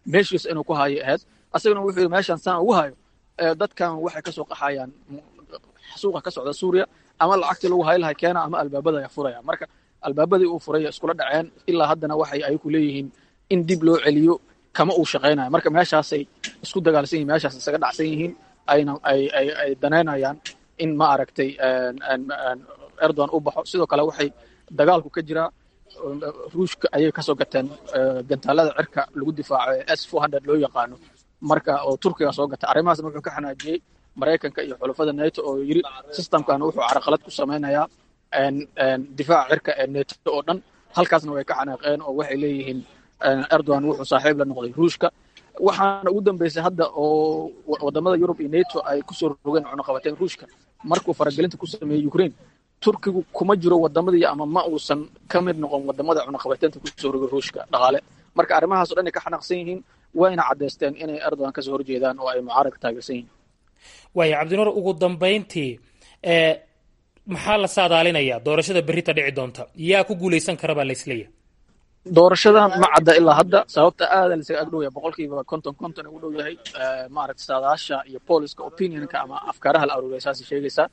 meeshiisa inuu ku hayo ahayd asagana wuxuu yidhi meeshaan saan ugu hayo dadkan waxay kasoo qaxayaan suuqa ka socda suuriya ama lacagtii lagu hayi lahay keena ama albaabada ay furaya marka albaabadii uu furay iskula dhaceen ilaa haddana waxay ayaku leeyihiin in dib loo celiyo kama uu shaqaynayo marka meeshaasay isku dagaalsan yihin meeshaas isaga dhacsan yihiin ayna ay ay ay danaynayaan in ma aragtay erdogan u baxo sidoo kale waxay dagaalku ka jiraa ruushka ayay kasoo gateen gantaalada cirka lagu difaaco ee s four hundred loo yaqaano marka oo turkiga soo gatay arrimahaasna wuxuu ka xanaajiyey maraykanka iyo xulafada neto oo yiri systemkan wuxuu caraqalad ku samaynayaa difaaca cirka ee neto oo dhan halkaasna way ka xanaaqeen oo waxay leeyihiin erdogan wuxuu saaxiib la noqday ruushka waxaana ugu dambeysay hadda oo wadamada yurub iyo neto ay kusoo rogeen cunaqabateen ruushka markuu faragelinta ku sameeyey ukraine turkigu kuma jiro wadamadii ama ma uusan ka mid noqon wadamada cunaqabateenta kusoo rogay ruushka dhaqaale marka arrimahaas o dhan ay ka xanaaqsan yihiin wayna caddaysteen inay erdogan kasoo horjeedaan oo ay mucaaradka taageersan yihiin waaya cabdinuur ugu dambayntii maxaa la saadaalinayaa doorashada berrita dhici doonta yaa ku guulaysan kara baa laisleeyahay doorashadan ma cadda ilaa hadda sababta aada laisaga ag dhow yahay boqolkiiba konton konton ugu dhow yahay maaragta saadaasha iyo poliska opinionka ama afkaaraha la aruuriya saasay sheegaysaa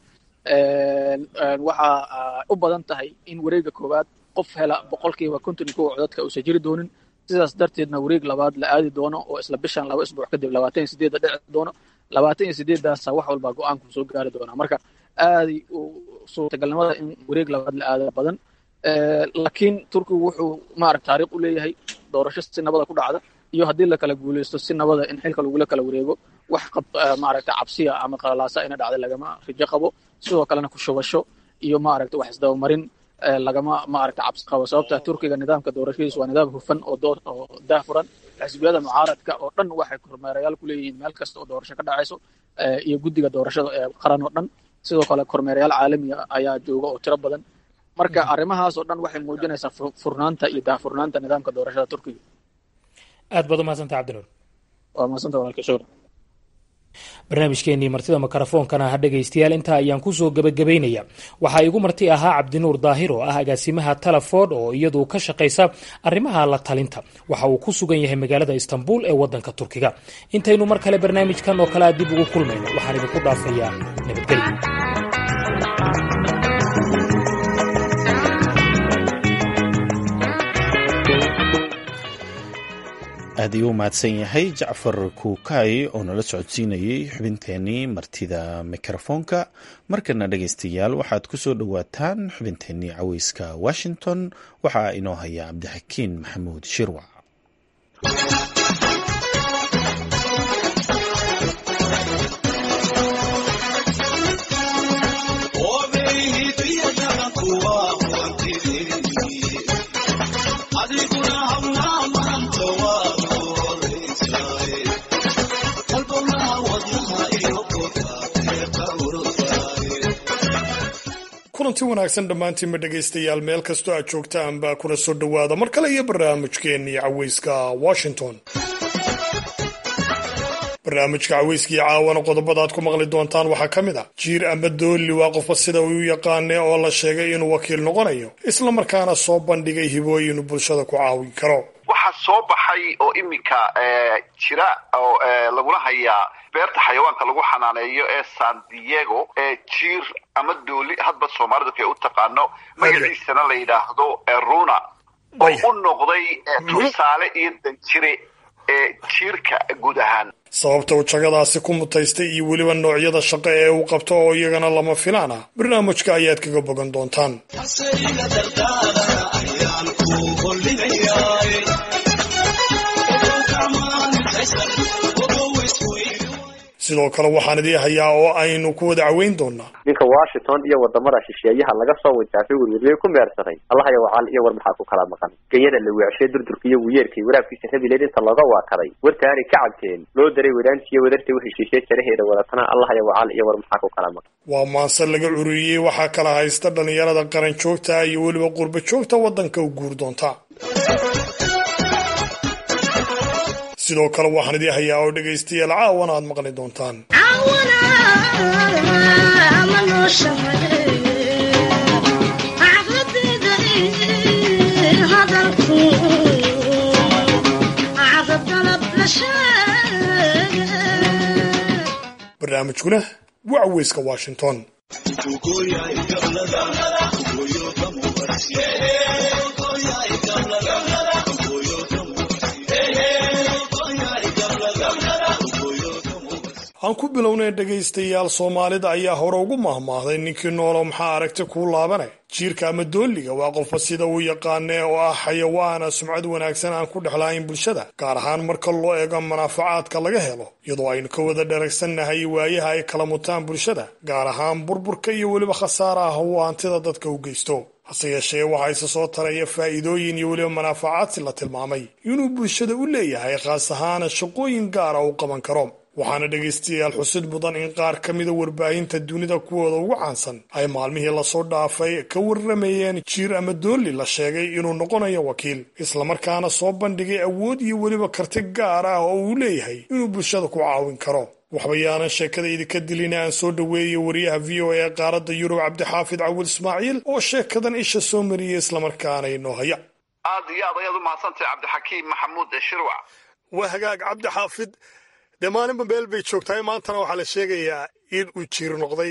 waxaa u badan tahay in wareega koowaad qof hela boqolkiiba konton iyo kow codadka uusan jiri doonin sidaas darteedna wareeg labaad la aadi doono oo isla bishan laba isbuuc kadib labaatan iyo sideedda dhici doono labaatan iyo sideeddaasa wax walbaa go-aanku soo gaari doonaa marka aaday suurtagalnimada in wareeg labaad la aada badan laakiin turkigu wuxuu maaragta taariikh u leeyahay doorasho si nabada ku dhacda iyo haddii la kala guulaysto si nabada in xilka lagula kala wareego wax maaragta cabsiya ama qalalaasa ina dhacda lagama rijo qabo sidoo kalena ku shubasho iyo maaragta wax isdabamarin lagama maaragta cabsi qabo sababta turkiga nidaamka doorashadiisu waa nidaam hufan oo doo oo daafuran xisbiyada mucaaradka oo dhan waxay kormeerayaal ku leeyihiin meel kasta oo doorasho ka dhacayso iyo guddiga doorashada ee qaran oo dhan sidoo kale kormeerayaal caalamiga ayaa jooga oo tiro badan marka arrimahaas oo dhan waxay muujinaysaa furnaanta iyo daahfurnaanta nidaamka doorashada turkiga aad baad umahadsanta cabdinuur waa mahadsanta walaalka shukran barnaamijkeenii martida mikrofoonkana ha dhegaystayaal intaa ayaan kusoo gebagabaynaya waxaa igu marti ahaa cabdinuur daahir oo ah agaasimaha talaford oo iyadu ka shaqaysa arrimaha la talinta waxa uu ku sugan yahay magaalada istanbul ee wadanka turkiga intaynu mar kale barnaamijkan oo kale a dib ugu kulmayno waxaan idinku dhaafayaa nabadgelyo aad ayuu u mahadsan yahay jacfar kuukay oo nala socodsiinayay xubinteenii martida mikrofoonka markana dhegaystayaal waxaad ku soo dhowaataan xubinteenii caweyska washington waxaa inoo haya cabdixakiin maxamuud shirwac kulanti wanaagsan dhammaantiinba dhegaystayaal meel kastoo aad joogtaan baa kuna soo dhowaada mar kale iyo barnaamijkeennii caweyska washington barnaamijka caweyskii caawana qodobada aad ku maqli doontaan waxaa ka mid ah jiir ama doolli waa qofba sida uu u yaqaane oo la sheegay inuu wakiil noqonayo islamarkaana soo bandhigay hibooyin uu bulshada ku caawin karo waxaa soo baxay oo iminka jira oo lagula hayaa beerta xayawaanka lagu xanaaneeyo ee san diego ee jiir ama dooli hadba soomaalidu kay u taqaano magaciisana la yidhaahdo runa oo u noqday tusaale iyo danjire ee jiirka guud ahaan sababta uu jagadaasi ku mutaystay iyo weliba noocyada shaqo ee uu qabto oo iyagana lama filaan ah barnaamijka ayaad kaga bogan doontaan sidoo kale waxaan idii hayaa oo aynu ku wada caweyn doonaa ninka washington iyo wadamada shisheeyaha laga soo wintaafay werweriyey ku meersaday allahaya wacaal iyo war maxaa ku kala maqan genyada la weecshay durdurka iyo wiyeerkay waraabkiisa rabileed inta looga waakaday wartaanay ka cabteen loo daray wadaantiiyo wadartay u heshiishay jaraheeda wadatana allahaya wacaal iyo war maxaa ku kala maqan waa maanse laga cururiyey waxaa kala haysta dhalinyarada qaran joogta iyo weliba qurba joogta waddanka u guur doonta sidoo kale waxaan idii hayaa oo dhegaystayaal caawana aad maqli doontaan barnaamijkuna waa caweyska washington aan ku bilownay dhegaystayaal soomaalida ayaa hore ugu mahmaahday ninkii noolo maxaa aragti kuu laabane jiirka ama doolliga waa qofba sida uu yaqaane oo ah xayawaana sumcad wanaagsan aan ku dhexlahayn bulshada gaar ahaan marka loo eego manaafacaadka laga helo iyadoo aynu ka wada dharagsannahay waayaha ay kala mutaan bulshada gaar ahaan burburka iyo weliba khasaaraha uu hantida dadka u geysto hase yeeshee waxaa isa soo taraya faa'iidooyin iyo weliba manaafacaadsi la tilmaamay inuu bulshada u leeyahay khaas ahaana shaqooyin gaara uu qaban karo waxaana dhegaystayaal xusid mudan in qaar ka mida warbaahinta dunida kuwooda ugu caansan ay maalmihii lasoo dhaafay ka warramayeen jiir ama doolli la sheegay inuu noqonayo wakiil islamarkaana soo bandhigay awood iyo weliba karti gaar ah oo uu leeyahay inuu bulshada ku caawin karo waxba yaanan sheekada idinka dilina aan soo dhoweeyey wariyaha v o a ee qaaradda yurub cabdixaafid cawil ismaaciil oo sheekadan isha soo mariyey islamarkaana inoo haya aad iyo aad ayaad u mahadsantahay cabdixakiim maxamuud shirwac waa hagaag cabdixaafid dee maalinba meel bay joogtahay maantana waxaa la sheegayaa in uu jiir noqday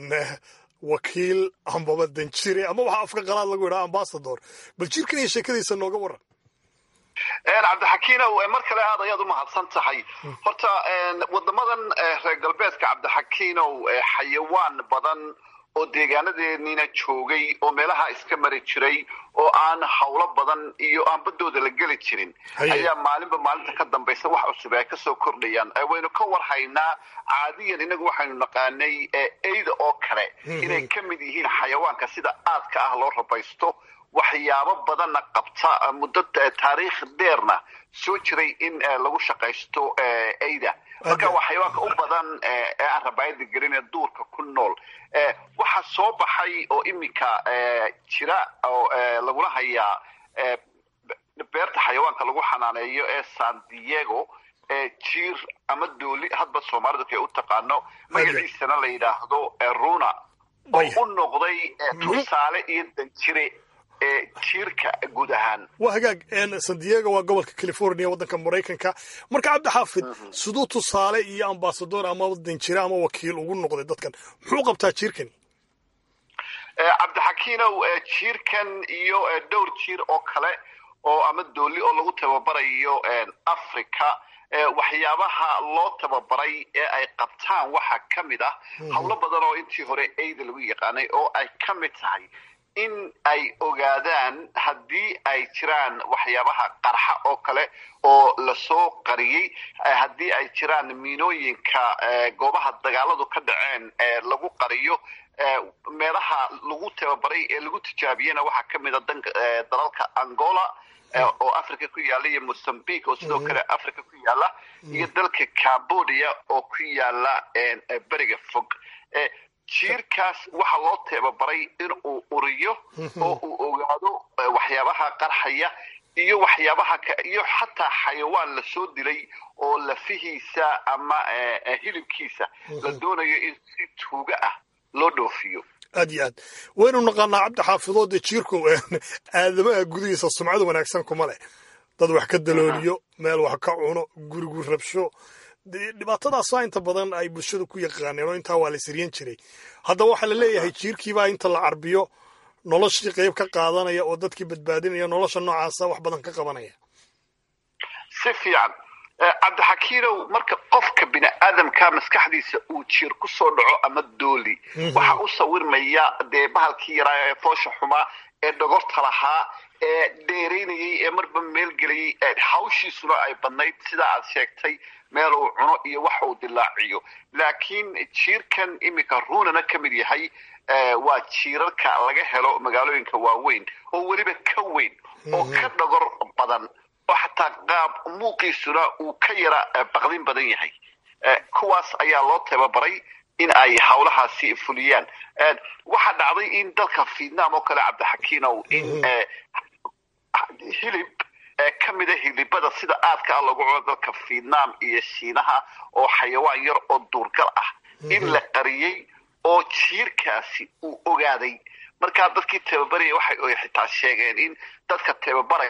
wakiil ambaba danjire ama waxaa afka qalaad lagu yidhaha ambasador bal jirkan iyo sheekadiisa nooga waran cabdixakiinow mar kale aad ayaad u mahadsan tahay horta wadamadan reer galbeedka cabdixakiinow xayawaan badan oo deegaanadeeniina joogay oo meelaha iska mari jiray oo aan hawlo badan iyo aan badooda la geli jirin ayaa maalinba maalinta ka dambaysa wax cusub ay kasoo kordhayaan waynu ka warhaynaa caadiyan inagu waxaynu naqaanay eyda oo kale inay ka mid yihiin xayawaanka sida aadka ah loo rabaysto waxyaabo badanna qabta muddo taariikh dheerna soo jiray in lagu shaqaysto eyda marka waa xayawaanka u badan ee aan rabaayada gelin ee duurka ku nool waxaa soo baxay oo iminka jira oo lagula hayaa beerta xayawaanka lagu xanaaneeyo ee san diego jiir ama dooli hadba soomaalida kay u taqaano magaciisana la yidhaahdo runa oo u noqday tusaale iyo danjire jiirka guud ahaan waa hagaag san diego waa gobolka california waddanka maraykanka marka cabdixaafid siduu tusaale iyo ambasador ama danjire ama wakiil ugu noqday dadkan muxuu qabtaa jiirkani cabdixakiinow jiirkan iyo dhowr jiir oo kale oo ama dooli oo lagu tababarayo africa waxyaabaha loo tababaray ee ay qabtaan waxaa ka mid ah howlo badan oo intii hore eyda lagu yaqaanay oo ay ka mid tahay in ay ogaadaan haddii ay jiraan waxyaabaha qarxa oo kale oo lasoo qariyey haddii ay jiraan miinooyinka goobaha dagaaladu ka dhaceen lagu qariyo meelaha lagu tababaray ee lagu tijaabiyena waxaa ka mid a dalalka angola oo africa ku yaala iyo mozambique oo sidoo kale africa ku yaala iyo dalka cambodia oo ku yaala beriga fog jiirkaas waxaa loo tababaray in uu uriyo oo uu ogaado waxyaabaha qarxaya iyo waxyaabaha iyo xataa xayawaan lasoo dilay oo lafihiisa ama hilibkiisa la doonayo in si tuuga ah loo dhoofiyo aad iyo aad waynu naqaanaa cabdixaafido dee jiirku aadamaha gudihiisa sumcada wanaagsan kuma leh dad wax ka dalooliyo meel wax ka cuno gurigu rabsho dhibaatadaasa inta badan ay bulshada ku yaqaaneen oo intaa waa la siryan jiray haddaba waxaa la leeyahay jiirkiibaa inta la carbiyo noloshii qayb ka qaadanaya oo dadkii badbaadinaya nolosha noocaasa wax badan ka qabanaya si fiican cabdixakiinow marka qofka bini aadamka maskaxdiisa uu jiir ku soo dhaco ama dooli waxaa u sawirmaya dee bahalkii yaraa ee foosha xumaa ee dhogorta lahaa ee dheeraynayay ee marba meel gelayay hawshiisuna ay badnayd sidaa aad sheegtay meel uu cuno iyo wax uu dilaaciyo laakiin jiirkan iminka runana ka mid yahay waa jiirarka laga helo magaalooyinka waaweyn oo weliba ka weyn oo ka dhogor badan oo xataa qaab muuqiisuna uu ka yara baqdin badan yahay kuwaas ayaa loo tababaray in ay hawlahaasi fuliyaan waxaa dhacday in dalka vietnam oo kale cabdixakiinow in hilib ka mida hilibada sida aadka ah lagu cuno dalka vietnam iyo shiinaha oo xayawaan yar oo duurgal ah in la qariyey oo jiirkaasi uu ogaaday markaa dadkii tababaraya waxay xitaa sheegeen in dadka tababaraya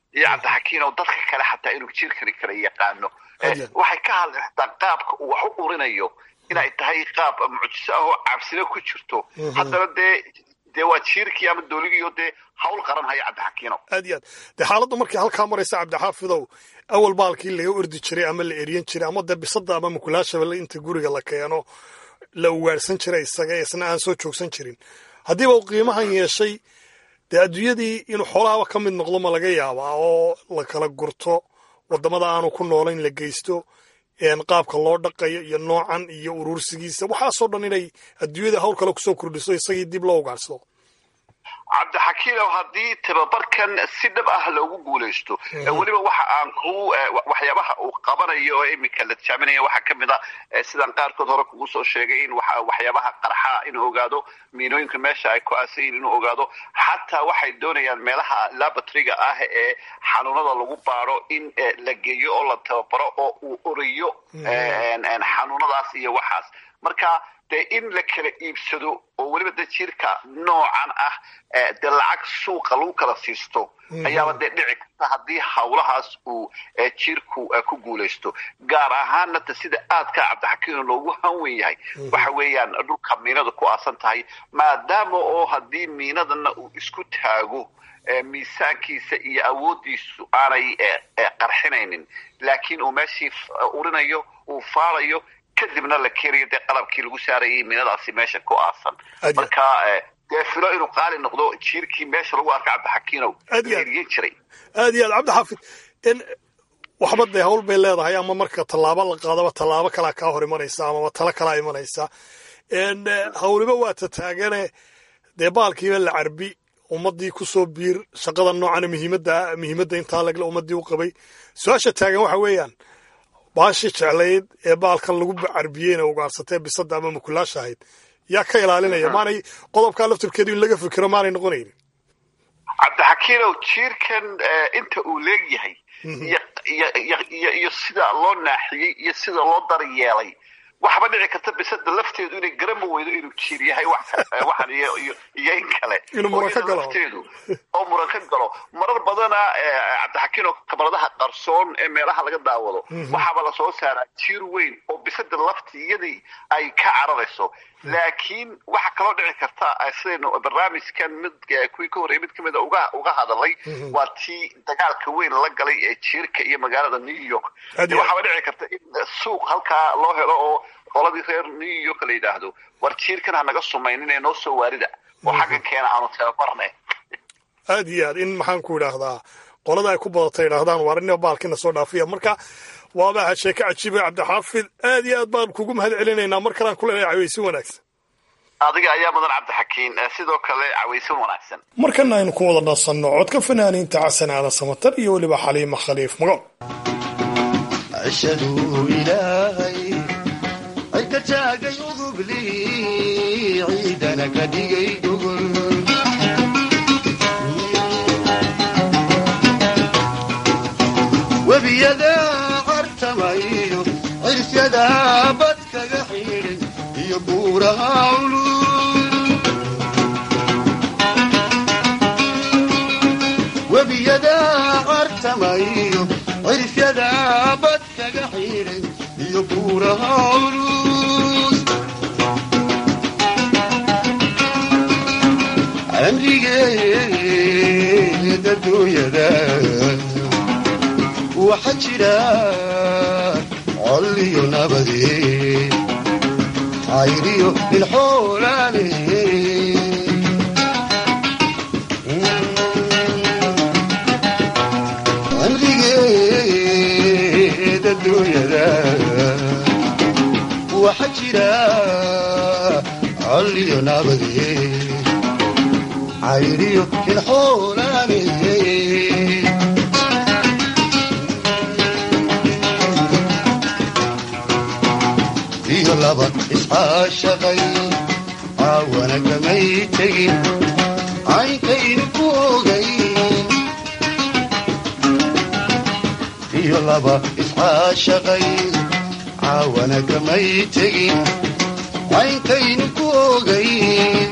iyo cabdixakiin oo dadka kale xataa inuu jiirkani kala yaqaano waxay ka hadleen xataa qaabka uu wax u urinayo inay tahay qaab mucjiso ah oo cabsina ku jirto haddana dee dee waa jiirkii ama dooligiio dee hawl qaran haya cabdixakiino aad iyo aad dee xaaladdu markay halkaa maraysa cabdixaafidow awal baalkii laga ordi jiray ama la eryan jiray ama dee bisada ama mukulaashaba inta guriga la keeno la ugaarhsan jiray isaga isna aan soo joogsan jirin haddiiba uu qiimahan yeeshay dee adduunyadii inuu xoolahaba ka mid noqdo ma laga yaabaa oo la kala gurto waddamada aanu ku noolayn la geysto qaabka loo dhaqayo iyo noocan iyo urursigiisa waxaasoo dhan inay adduunyada hawl kale kusoo kordhiso isagii dib loo ugaarsado cabdixakiinow haddii tababarkan si dhab ah loogu guulaysto weliba waxa aan ku waxyaabaha uu qabanayo oo iminka la tijaaminaya waxaa ka mid a sidaan qaarkood hore kugu soo sheegay in waxyaabaha qarxa inuu ogaado miinooyinka meesha ay ku aasayin inuu ogaado xataa waxay doonayaan meelaha labatriga ah ee xanuunada lagu baaro in la geeyo oo la tababaro oo uu orayo xanuunadaas iyo waxaas marka dee in la kala iibsado oo weliba dee jiirka noocan ah dee lacag suuqa lagu kala siisto ayaaba dee dhici karta haddii hawlahaas uu jiirku ku guulaysto gaar ahaanna ta sida aadka cabdixakiino loogu hanwen yahay waxa weeyaan dhulka miinada ku aasan tahay maadaama oo haddii miinadana uu isku taago miisaankiisa iyo awooddiisu aanay qarxinaynin laakiin uu meeshii urinayo uu faalayo kadibna la keenayo dee qalabkii lagu saarayay miinadaasi meesha ku aasan marka dee filo inuu qaali noqdo jiirkii meesha lagu arka cabdixakiinow eriyan jiray aad iyo aad cabdixaafid waxba dee hawl bay leedahay ama marka tallaabo la qaadaba tallaabo kalaa kaa hor imanaysa amaba talo kalaa imanaysa hawliba waa ta taagane dee baalkiiba la carbi ummadii kusoo biir shaqada noocana muhiimadda muhiimadda intaa lagle ummadii u qabay su-aasha taagan waxa weeyaan baashii jeclayd ee baalkan lagu carbiyeyna ugaarsatee bisada ama mukulaasha ahayd yaa ka ilaalinaya maanay qodobkaa laftirkeedu in laga fikiro maanay noqonaynin cabdixakiinow jiirkan inta uu leegyahay iyo sida loo naaxiyey iyo sida loo daryeelay waxba dhici karta bisada lafteedu inay garama weydo inuu jiir yahay waxan iyo in kale lafteedu oo muran ka galo marar badana cabdixakiin oo kabaradaha qarsoon ee meelaha laga daawado waxaaba lasoo saaraa jiir weyn oo bisada laftiyadii ay ka cararayso laakiin waxa kaloo dhici karta sidaynu barnaamijkan mid kuwii ka horreeyay mid ka mida uga uga hadalay waa tii dagaalka weyn la galay ee jiirka iyo magaalada new york waxaaba dhici karta in suuq halkaa loo helo oo qoladii reer new york la yidhaahdo war jiirkan ha naga sumaynin ee noo soo waarida oo xagga keena aanu tababarne aad iyo aad in maxaan ku idhaahdaa qolada ay ku badatay idhaahdaan waar ina baalkina soo dhaafiya marka waaba sheeke cajiiba cabdixaafid aad iyo aad baan kugu mahad celinaynaa mar kalaan ku leenahay cawaysin wanaagsan adiga ayaa mudan cabdixakiin sidoo kale cawaysin wanaagsan markana aynu ku wada nasanno codka fanaaniinta xasan aadan samatar iyo weliba xaliima khaliif magool ashhadu ilaahay ayka taagay udubli ciidana ka dhigay gogol webiyada cartamayo cirsyada bad kaga xidhay iyo buuraha culul webiyada cartamayo cirsyada bad kaga xidhay iyo buuraha culus amrigeeda dunyada waxa jira col iyo nabade cayriyo ilxoolaale amrigeeda dunyada waxa jira col iyo nabade cayriyo ilxoolaale iyo laba iscaashaqay caawana kamay tegin caynkaynu ku ogay iyo laba iscaashaqay caawana kamay tegin caynkaynu ku ogay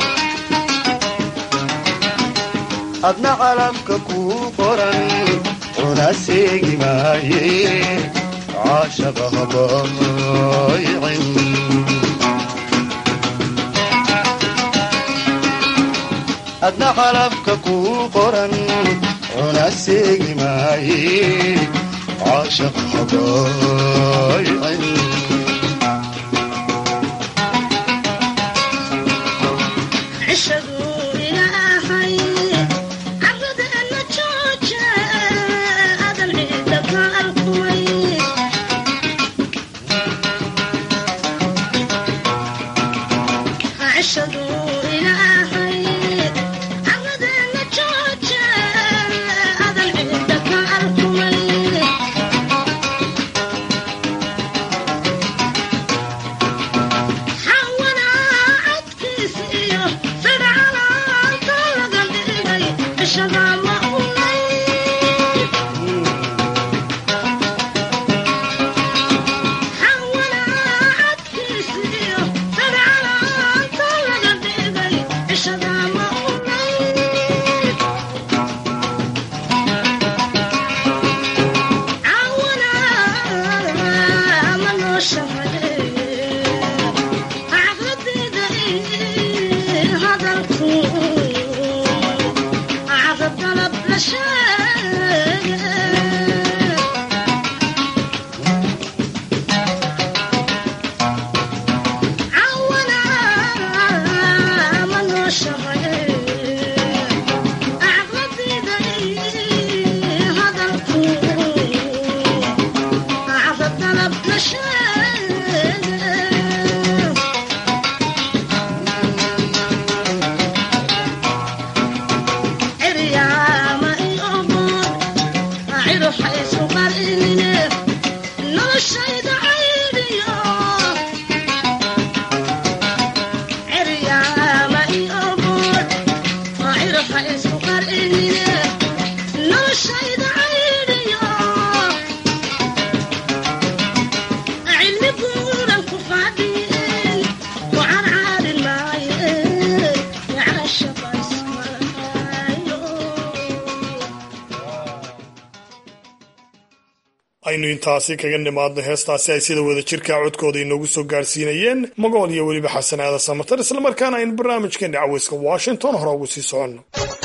adna calamka kuu qoran cuna seegi maaye caashaqa habaaycin adna calabka kuu qoran cuna seegi maaye caashaqa habaaycin aynu intaasi kaga nimaadno heestaasi ay sida wada jirka codkooda inoogu soo gaarsiinayeen magool iyo weliba xasan aada samatar islamarkaana aynu barnaamijkeena caweyska washington hore ugu sii soconno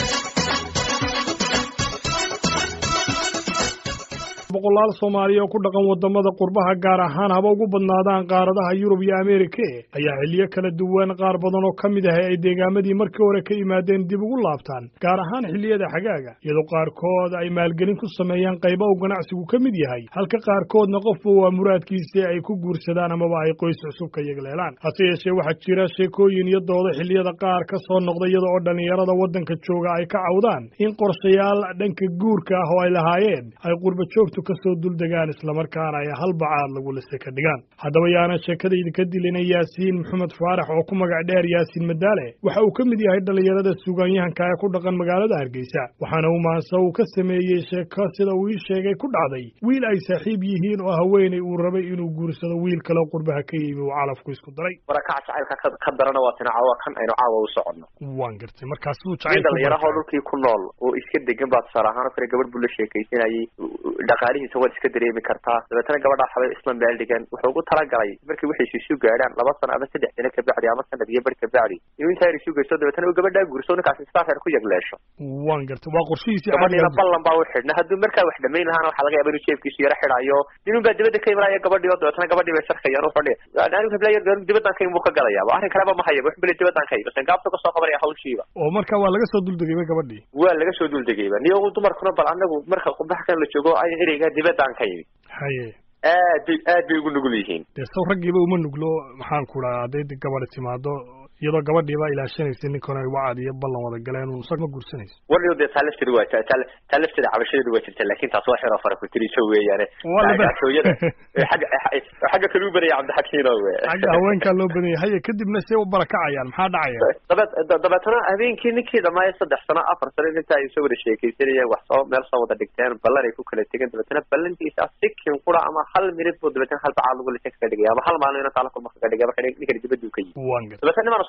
boqolaal soomaaliya oo ku dhaqan wadamada qurbaha gaar ahaan haba ugu badnaadaan qaaradaha yurub iyo ameerika ayaa xiliyo kala duwan qaar badan oo ka mid ah ay deegaamadii markii hore ka yimaadeen dib ugu laabtaan gaar ahaan xilliyada xagaaga iyadoo qaarkood ay maalgelin ku sameeyaan qayba uu ganacsigu ka mid yahay halka qaarkoodna qofba waa muraadkiisii ay ku guursadaan amaba ay qoys cusub ka yegleelaan hase yeeshee waxaa jira sheekooyin iyo doodo xilliyada qaar ka soo noqda iyada oo dhallinyarada waddanka jooga ay ka cawdaan in qorshayaal dhanka guurka ah oo ay lahaayeen ay qurba joogtu kasoo duldegaan islamarkaana ay hal bacaad lagu lise ka dhigaan haddaba yaana sheekadayda ka dilina yaasiin maxamed faarax oo ku magac dheer yaasiin madaale waxa uu ka mid yahay dhallinyarada suugaanyahanka ee ku dhaqan magaalada hargeysa waxaana uu maanse uu ka sameeyey sheeko sida uu ii sheegay ku dhacday wiil ay saaxiib yihiin oo haweenay uu rabay inuu guursado wiil kaleo qurbaha ka yimi uu calafku isku daray warakaca jacaylka ka darana waa tina caawa kan aynu caawa u soconno waan gartay markaas siduu nin jacayl dhalinyarahoo dhulkii ku nool oo iska degan baa tusaale ahaan oo kale gabadh buu la sheekaysanayay dhaqaalihiisa waad iska dareemi kartaa dabeetana gabadhaa xabay isla meel dhigan wuxuu ugu talagalay markii waxaysu isu gaadhaan laba sano ama saddex sano kabacdi ama sanad iyo bar kabacdi inuu intaa yar isu geysto dabeetana uu gabadhaa guurso ninkaasi sidaa reer ku yegleesho waan gartay waa qorshihiisii gabadhiina caadiga ballan baa u xidhna hadduu markaa wax dhamayn lahaana waxaa laga yaaba inuu jeebkiisu yaro xidhayo ninun baa dibadda ka imanaya gabadhii oo dabeetana gabadhii bay sarkayaan wuxuu dhihi anigu heblayo dibaddan ka imi buu ka galayaaba arrin kaleba ma hayaba wuxuu beli dibaddan ka imi sangaabta kasoo qabanaya hawshiiba oo marka waa laga soo duldegayba gabadhii waa laga soo duldegayba niyo dumarkuna bal anagu marka qurbaha kan la joogo ay ereyga dibaddan ka imi haye aad bay aad bay ugu nugul yihiin dee saw raggiiba uma nuglo maxaan ku dhaha hadday de gabadhi timaado iyadoo gabadhiiba ilaashanaysa ninkan ay wacad iyo ballan wada galeen uu isag ma guursanayso warniyo dee taa lafteeda waa taa taa- taa lafteeda cabashadeedu waa jirta laakiin taas waa xiro fara ku tiriso weeyaane Waa la ba- gaashooyada xagga xagga kale u badaya cabdixakiino we xagga haweenkaa loo badan yahay haye kadibna see u barakacayaan maxaa dhacaya dabeed da- dabeetana habeenkii ninkii dhamaayo saddex sano afar sano inta ay soo wada sheekaysanayeen wax soo meel soo wada dhigteen ballan ay ku kala tegeen dabeetana ballantiisa sikin qura ama hal minid buu dabeetana hal bacaad lagu lisan kaga dhigaya ama hal maalin inuu taala kulma kaga dhigaya marka nin- ninkani dibaduu ka yimi waan gartay dabeetana nimaan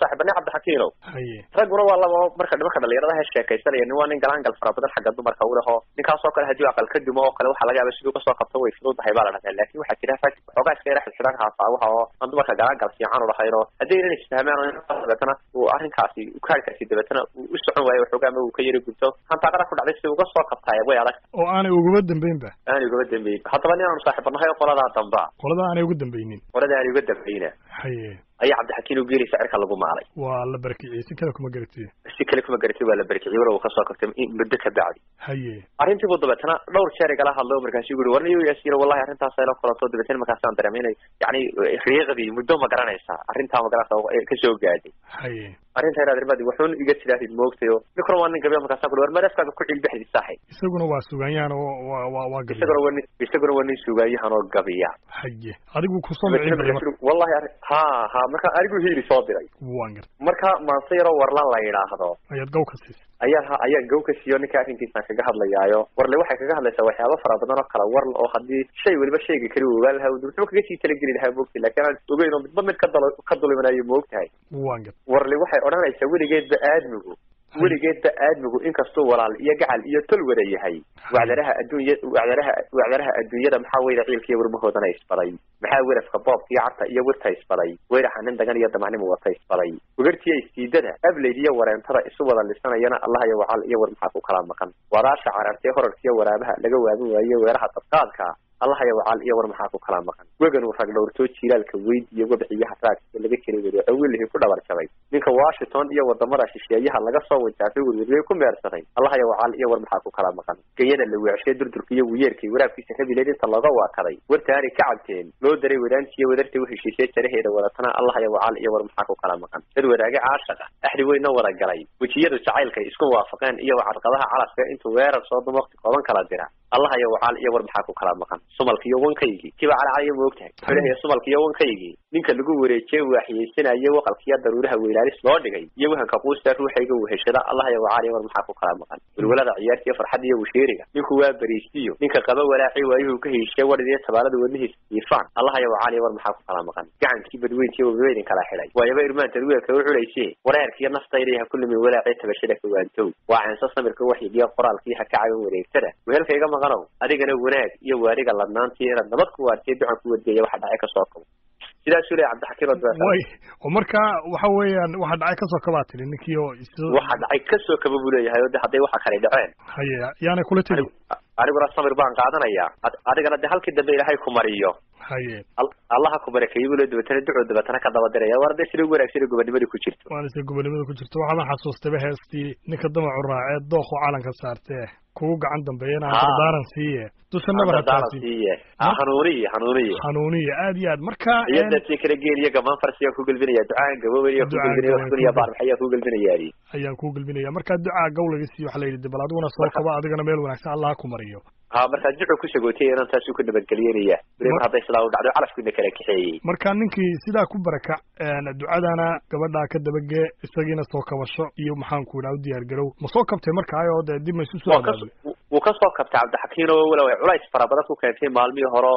saaxiibane cabdixakiinow haye ragguna waa laba marka nimanka dhalinyarada he sheekaysanaya nin waa nin galaangal fara badan xagga dumarka u leho ninkaasoo kale haddii aqal ka dumo oo kale waxaa laga yaaba siduu kasoo qabto way fududahay baa la dhahdaa laakin waxaa jira rag xoogaa iska yara xidxidhan haasaawaha oo aan dumarka galaangal fiican u lahayn oo haddii inan isfahmaan oo dabeetana uu arrinkaasi ukaarkaasi dabeetana uu u socon waayo waxoogaa ama uu ka yari gubto hantaaqada ku dhacday si uga soo qabtaaya way adag oo aanay ugaba dambeynba aanay ugaba dambeyn haddaba nin aanu saaxiibanahay oo qoladaa damba qolada aanay uga dambeynin qolada aanay uga dambeyna haye ayaa cabdixakiin u geeli sicirka lagu maalay waa la barakiciyey si kale kuma garatiye si kale kuma garatay waa la barkiciyey walow uu kasoo qabtay in muddo ka bacdi haye arrintii buu dabeetana dhowr jeer igala hadlo markaasu ui warniyo yaasiin wallahi arrintaas ayla kulanto dabeetana markaasaan dareemay inay yani riiqdii muddo ma garanaysaa arrintaa ma garanaysaa kasoo gaadhay haye arrinta inaad irmadi wuxuun iga sidaahid moogtay oo ninkuna waa nin gabiya markaasa kuli war madafkaaga ku cilbexdi saaxib isaguna waa sugaanyahan oo waa waa waa gabiya isaguna waa nin isaguna waa nin sugaanyahan oo gabiya haye adigu kusoo micin bay marka wallahi arrin ha ha marka anigu hiili soo diray waan garta marka maanse yaroo warlan la yidhaahdo ayaad gaw ka siisay ayaa ha ayaa gaw ka siiyo ninka arrinkiisaan kaga hadlayaayo warle waxay kaga hadlaysaa waxyaaba fara badan oo kala warl oo haddii shay weliba shayga kali u ogaan lahaa wuxuu kaga sii talageli lahaa moogtay laakiin aan ogeyn oo midba mid ka dalo ka dulimanaayo moogtahay waan garta warle waxay odhanaysaa weligeedba aadmigu weligeedba aadmigu inkastuu walaal iyo gacal iyo tol wada yahay wacdaraha adduunya wacdaraha wacdaraha adduunyada maxaa weyda ciilkiiyo warmahoodana isbaday maxaa werafka boobka iyo cabta iyo wirta isbaday weyraxa nin dagan iyo damacnimu wata isbaday wegartiya istiidada ableyd iyo wareentada isu wada lisanayana allah iyo wacal iyo war maxaa ku kala maqan wadaasha carartee horarkiyo waraabaha laga waabin waaye weeraha dadqaadka allah iyo wacal iyo war maxaa ku kala maqan wegan uu rag dhowrtoo jiilaalka weyd iyo wabxiyaha raagka laga jiray wadaco wilihii ku dhabar jabay ninka washington iyo wadamada shisheeyaha laga soo wajaafay werweriyey ku meersaday allah iyo wacal iyo war maxaa ku kala maqan gayada la weecshay durdurka iyo wiyeerkii waraabkiisa rabileed inta looga waakaday wartaani ka cabteen loo daray wadaantiiyo wadarta u heshiisay jaraheeda wadatana allah iyo wacal iyo war maxaa ku kala maqan dad wadaage caashaqa axdi weyna wada galay wejiyadu jacaylkay isku waafaqeen iyo wacadqadaha calafka intuu weerar soo duma waqti kooban kala dira allah iyo wacal iyo war maxaa ku kala maqan sumalka iyo wankaygii kiba calacalaya ma ogtahay xulahiya sumalka iyo wankaygii ninka lagu wareejiyey waaxiyeysanaye waqalkiiyo daruuraha weylaalis loo dhigay iyo wahanka quusta ruuxayga weheshada allah iyo wacal iyo war maxaa ku kala maqan welwalada ciyaarta iyo farxadda iyo washeeriga ninku waa bariistiyo ninka qaba walaaci waayuhu ka heshiye wadhidiyo tabaalada wadnihiisa iifaan allah iyo wacal iyo war maxaa ku kala maqan gacankii badweyntiyo wabaweydin kala xidhay waayaba irmaantaad weelka u culayse wareerkiiyo naftayda ha ku lumin walaacii tabashada kawaantow waa ceenso samirka waxyigiyo qoraalkii ha ka caban wareegtada wehelkayga maqanow adigana wanaag iyo waariga ladnaantii inaad nabad ku waartiyo ducan ku wadgeeya waxa dhacay kasoo kabo sidaasuu leeyahay cabdixakiim way oo marka waxa weeyaan waxa dhacay kasoo kabaa tiri ninkii oo waxa dhacay kasoo kaba buu leeyahay oo de hadday waxa kale dhaceen haye yaanay kula tiri aniguna samir baan qaadanayaa adigana de halkii dambe ilaahay ku mariyo haye allaha ku barakeeyey buu le dabeetana ducuu dabeetana ka daba diraya war de sida ugu wanaagsan gobonimada ku jirto waana sida gobonimada ku jirto waxaana xasuustayba heestii ninka damacu raacee dooqu calanka saartee kugu gacan dambeeyana dardaaran siiye dusha nabar dardaaran siiye hanuuniye hanuuniye hanuuniye aad iyo aad marka iyo dadkii kala geeliyo gamaan farsiyaa ku gelbinaya ducaan gaboobaya ku gelbinaya wax kuniya baarmaxayaa ku gelbinayaani ayaan ku gelbinaya marka ducaa gawlaga siiyo waxa la yidhi bal adiguna soo kaba adigana meel wanaagsan allah ku mariyo ha markaa ducu ku sagootay inaan taasuu ku nabadgelyenaya mar hadday sidaa u dhacdo calafkiina kala kaxeeyey marka ninkii sidaa ku barakac ducadana gabadhaa ka dabagee isagiina soo kabasho iyo maxaan ku idhaha u diyaar garow ma soo kabtay markaayo dee dib ma isu soo abaabay wuu ka soo kabtay cabdixakiin oo walow ay culays fara badan ku keentay maalmihii horo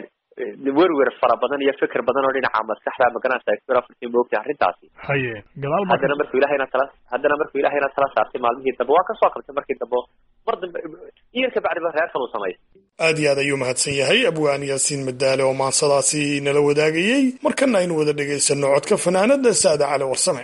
werwer fara badan iyo fikir badan oo dhinaca maskaxda magaranaysa fikir afartii moogtay arrintaasi haye gadaal haddana markuu ilahayna tala haddana markuu ilahayna tala saartay maalmihii dambe waa ka soo qabtay markii dambe mar dambe iyar ka bacdiba reerkan uu samaystay aad iyo aad ayuu mahadsan yahay abwaan yaasiin madaale oo maansadaasi nala wadaagayey markana aynu wada dhagaysano codka fanaanada saada cali warsame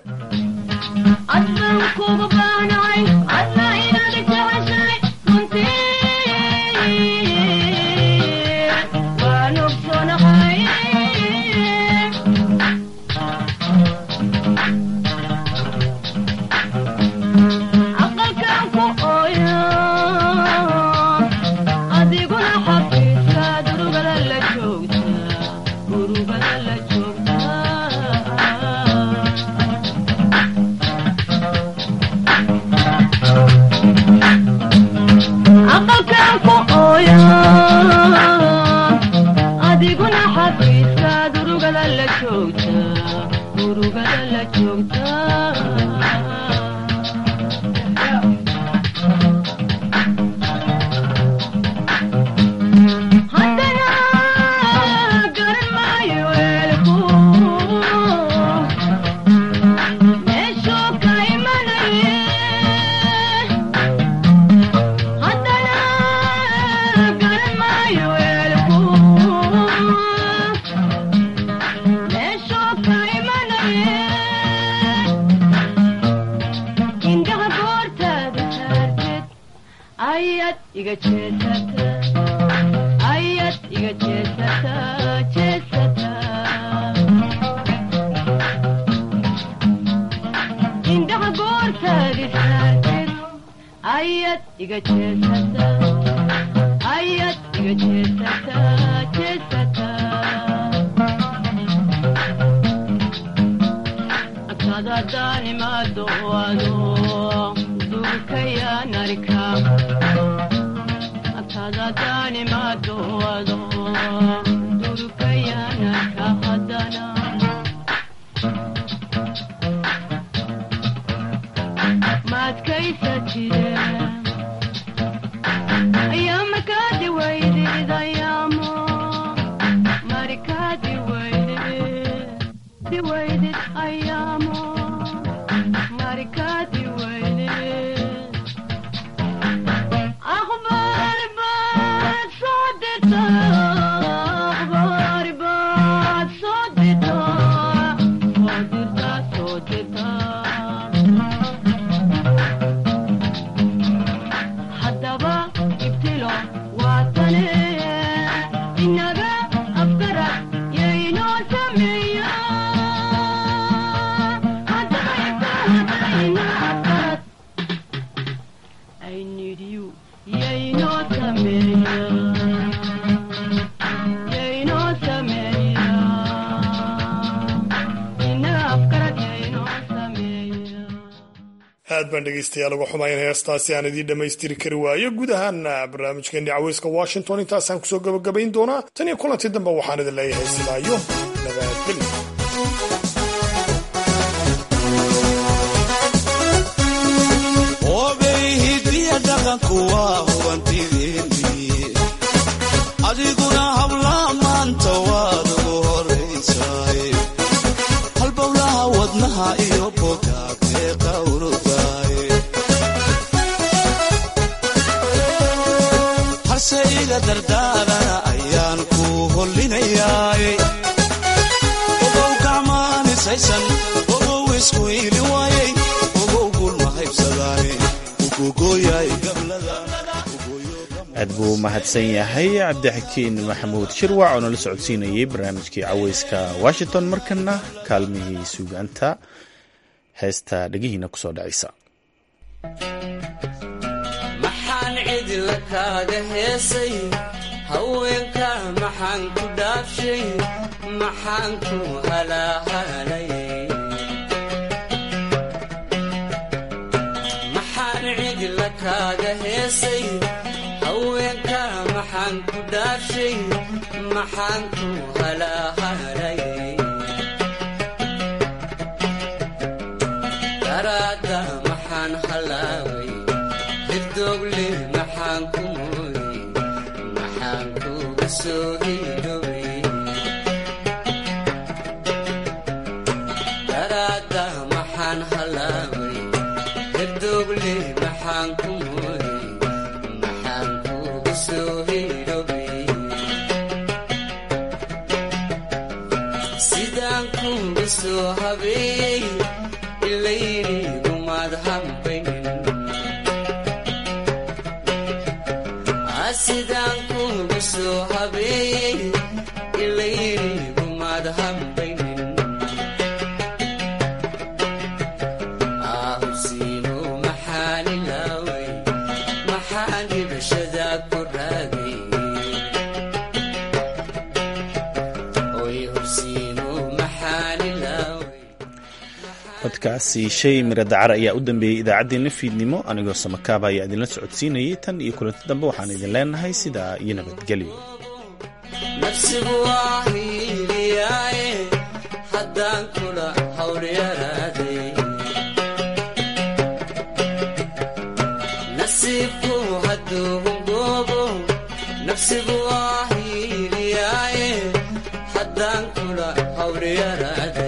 iga jeesata ayad iga jeesata jeesata indhaha goortaad istaagtid ayad iga jeesata ayad iga jeesata jeesata agtada daanimaado ado durkayaan arka agtada daanimaado ado durkayaan arka haddana maadkaysatide ayaa markaadi weydid ayaamo markaadi weydid di weydid ayaamo markaadi weydid akhbaar baad soo dirta akhbaar baad soo dirta soo dirta soo dirta haddaba ibtilo waatane inaga afgarad yaynoo sameeya haddaba ibtilo afgarad I need you yaynoo sameeya yaynoo sameeya inaga afgarad yaynoo sameeya aad baan dhegaystayaal uga xumayn heestaasi aan idiin dhammaystiri kari waayo guud ahaana barnaamijkeennii caweyska washington intaasaan kusoo gabagabayn doonaa tan iyo kulanti dambe waxaan idin leeyahay sidaayo nabadgelyo obey hidiya dhaqanku waa hubantideeni adiguna hablaa maanta waad ugu horaysaay halbowlaha wadnaha iyo bogaag ee qawrudaay harse iga dardaarana ayaan ku hollinayaay ogow gacmaanisaysan ogow isku iili waayay ogow gulma haybsadaane ukugooyaay gablada aad buu u mahadsan yahay cabdixakiin maxamuud shirwac oo nala socodsiinayay barnaamijkii caweyska washington markana kaalmihii suugaanta heesta dhegihiina kusoo dhacaysa maxaan cidla kaaga heesay haweenka maxaan ku dhaafshay maxaan ku halaahalay maxaan cidla kaaga heesay haweenka maxaan ku dhaafshay maxaan ku halaahalay daraadda maxaan halaaway hirdogle maxaan ku mooyey maxaan kuga soo hiidhowey daraadda maxaan halaaway hirdogle maxaan ku mooyey maxaan kuga soo hiidhowey sidaan kuga soo habeeyey ilayniigumaad hambaynin sidaan kuga soo habeeyey ilayniigumaad hambaynin ahubsiino maxaan ilaaway maxaan dhibashada ku raagay oy hubsiino maxaan ilaaway codkaasi shay mira dacar ayaa u dambeeyey idaacaddeenna fiidnimo anigoo samakaaba ayaa idinla socodsiinayay tan iyo kulanti dambe waxaan idin leenahay sidaa iyo nabadgelyo nafsigu waa hiiliyaaye haddaan kula hawlyaraaday nasiibku hadduu hungoobo nafsigu waa hiiliyaaye haddaan kula hawlyaraaday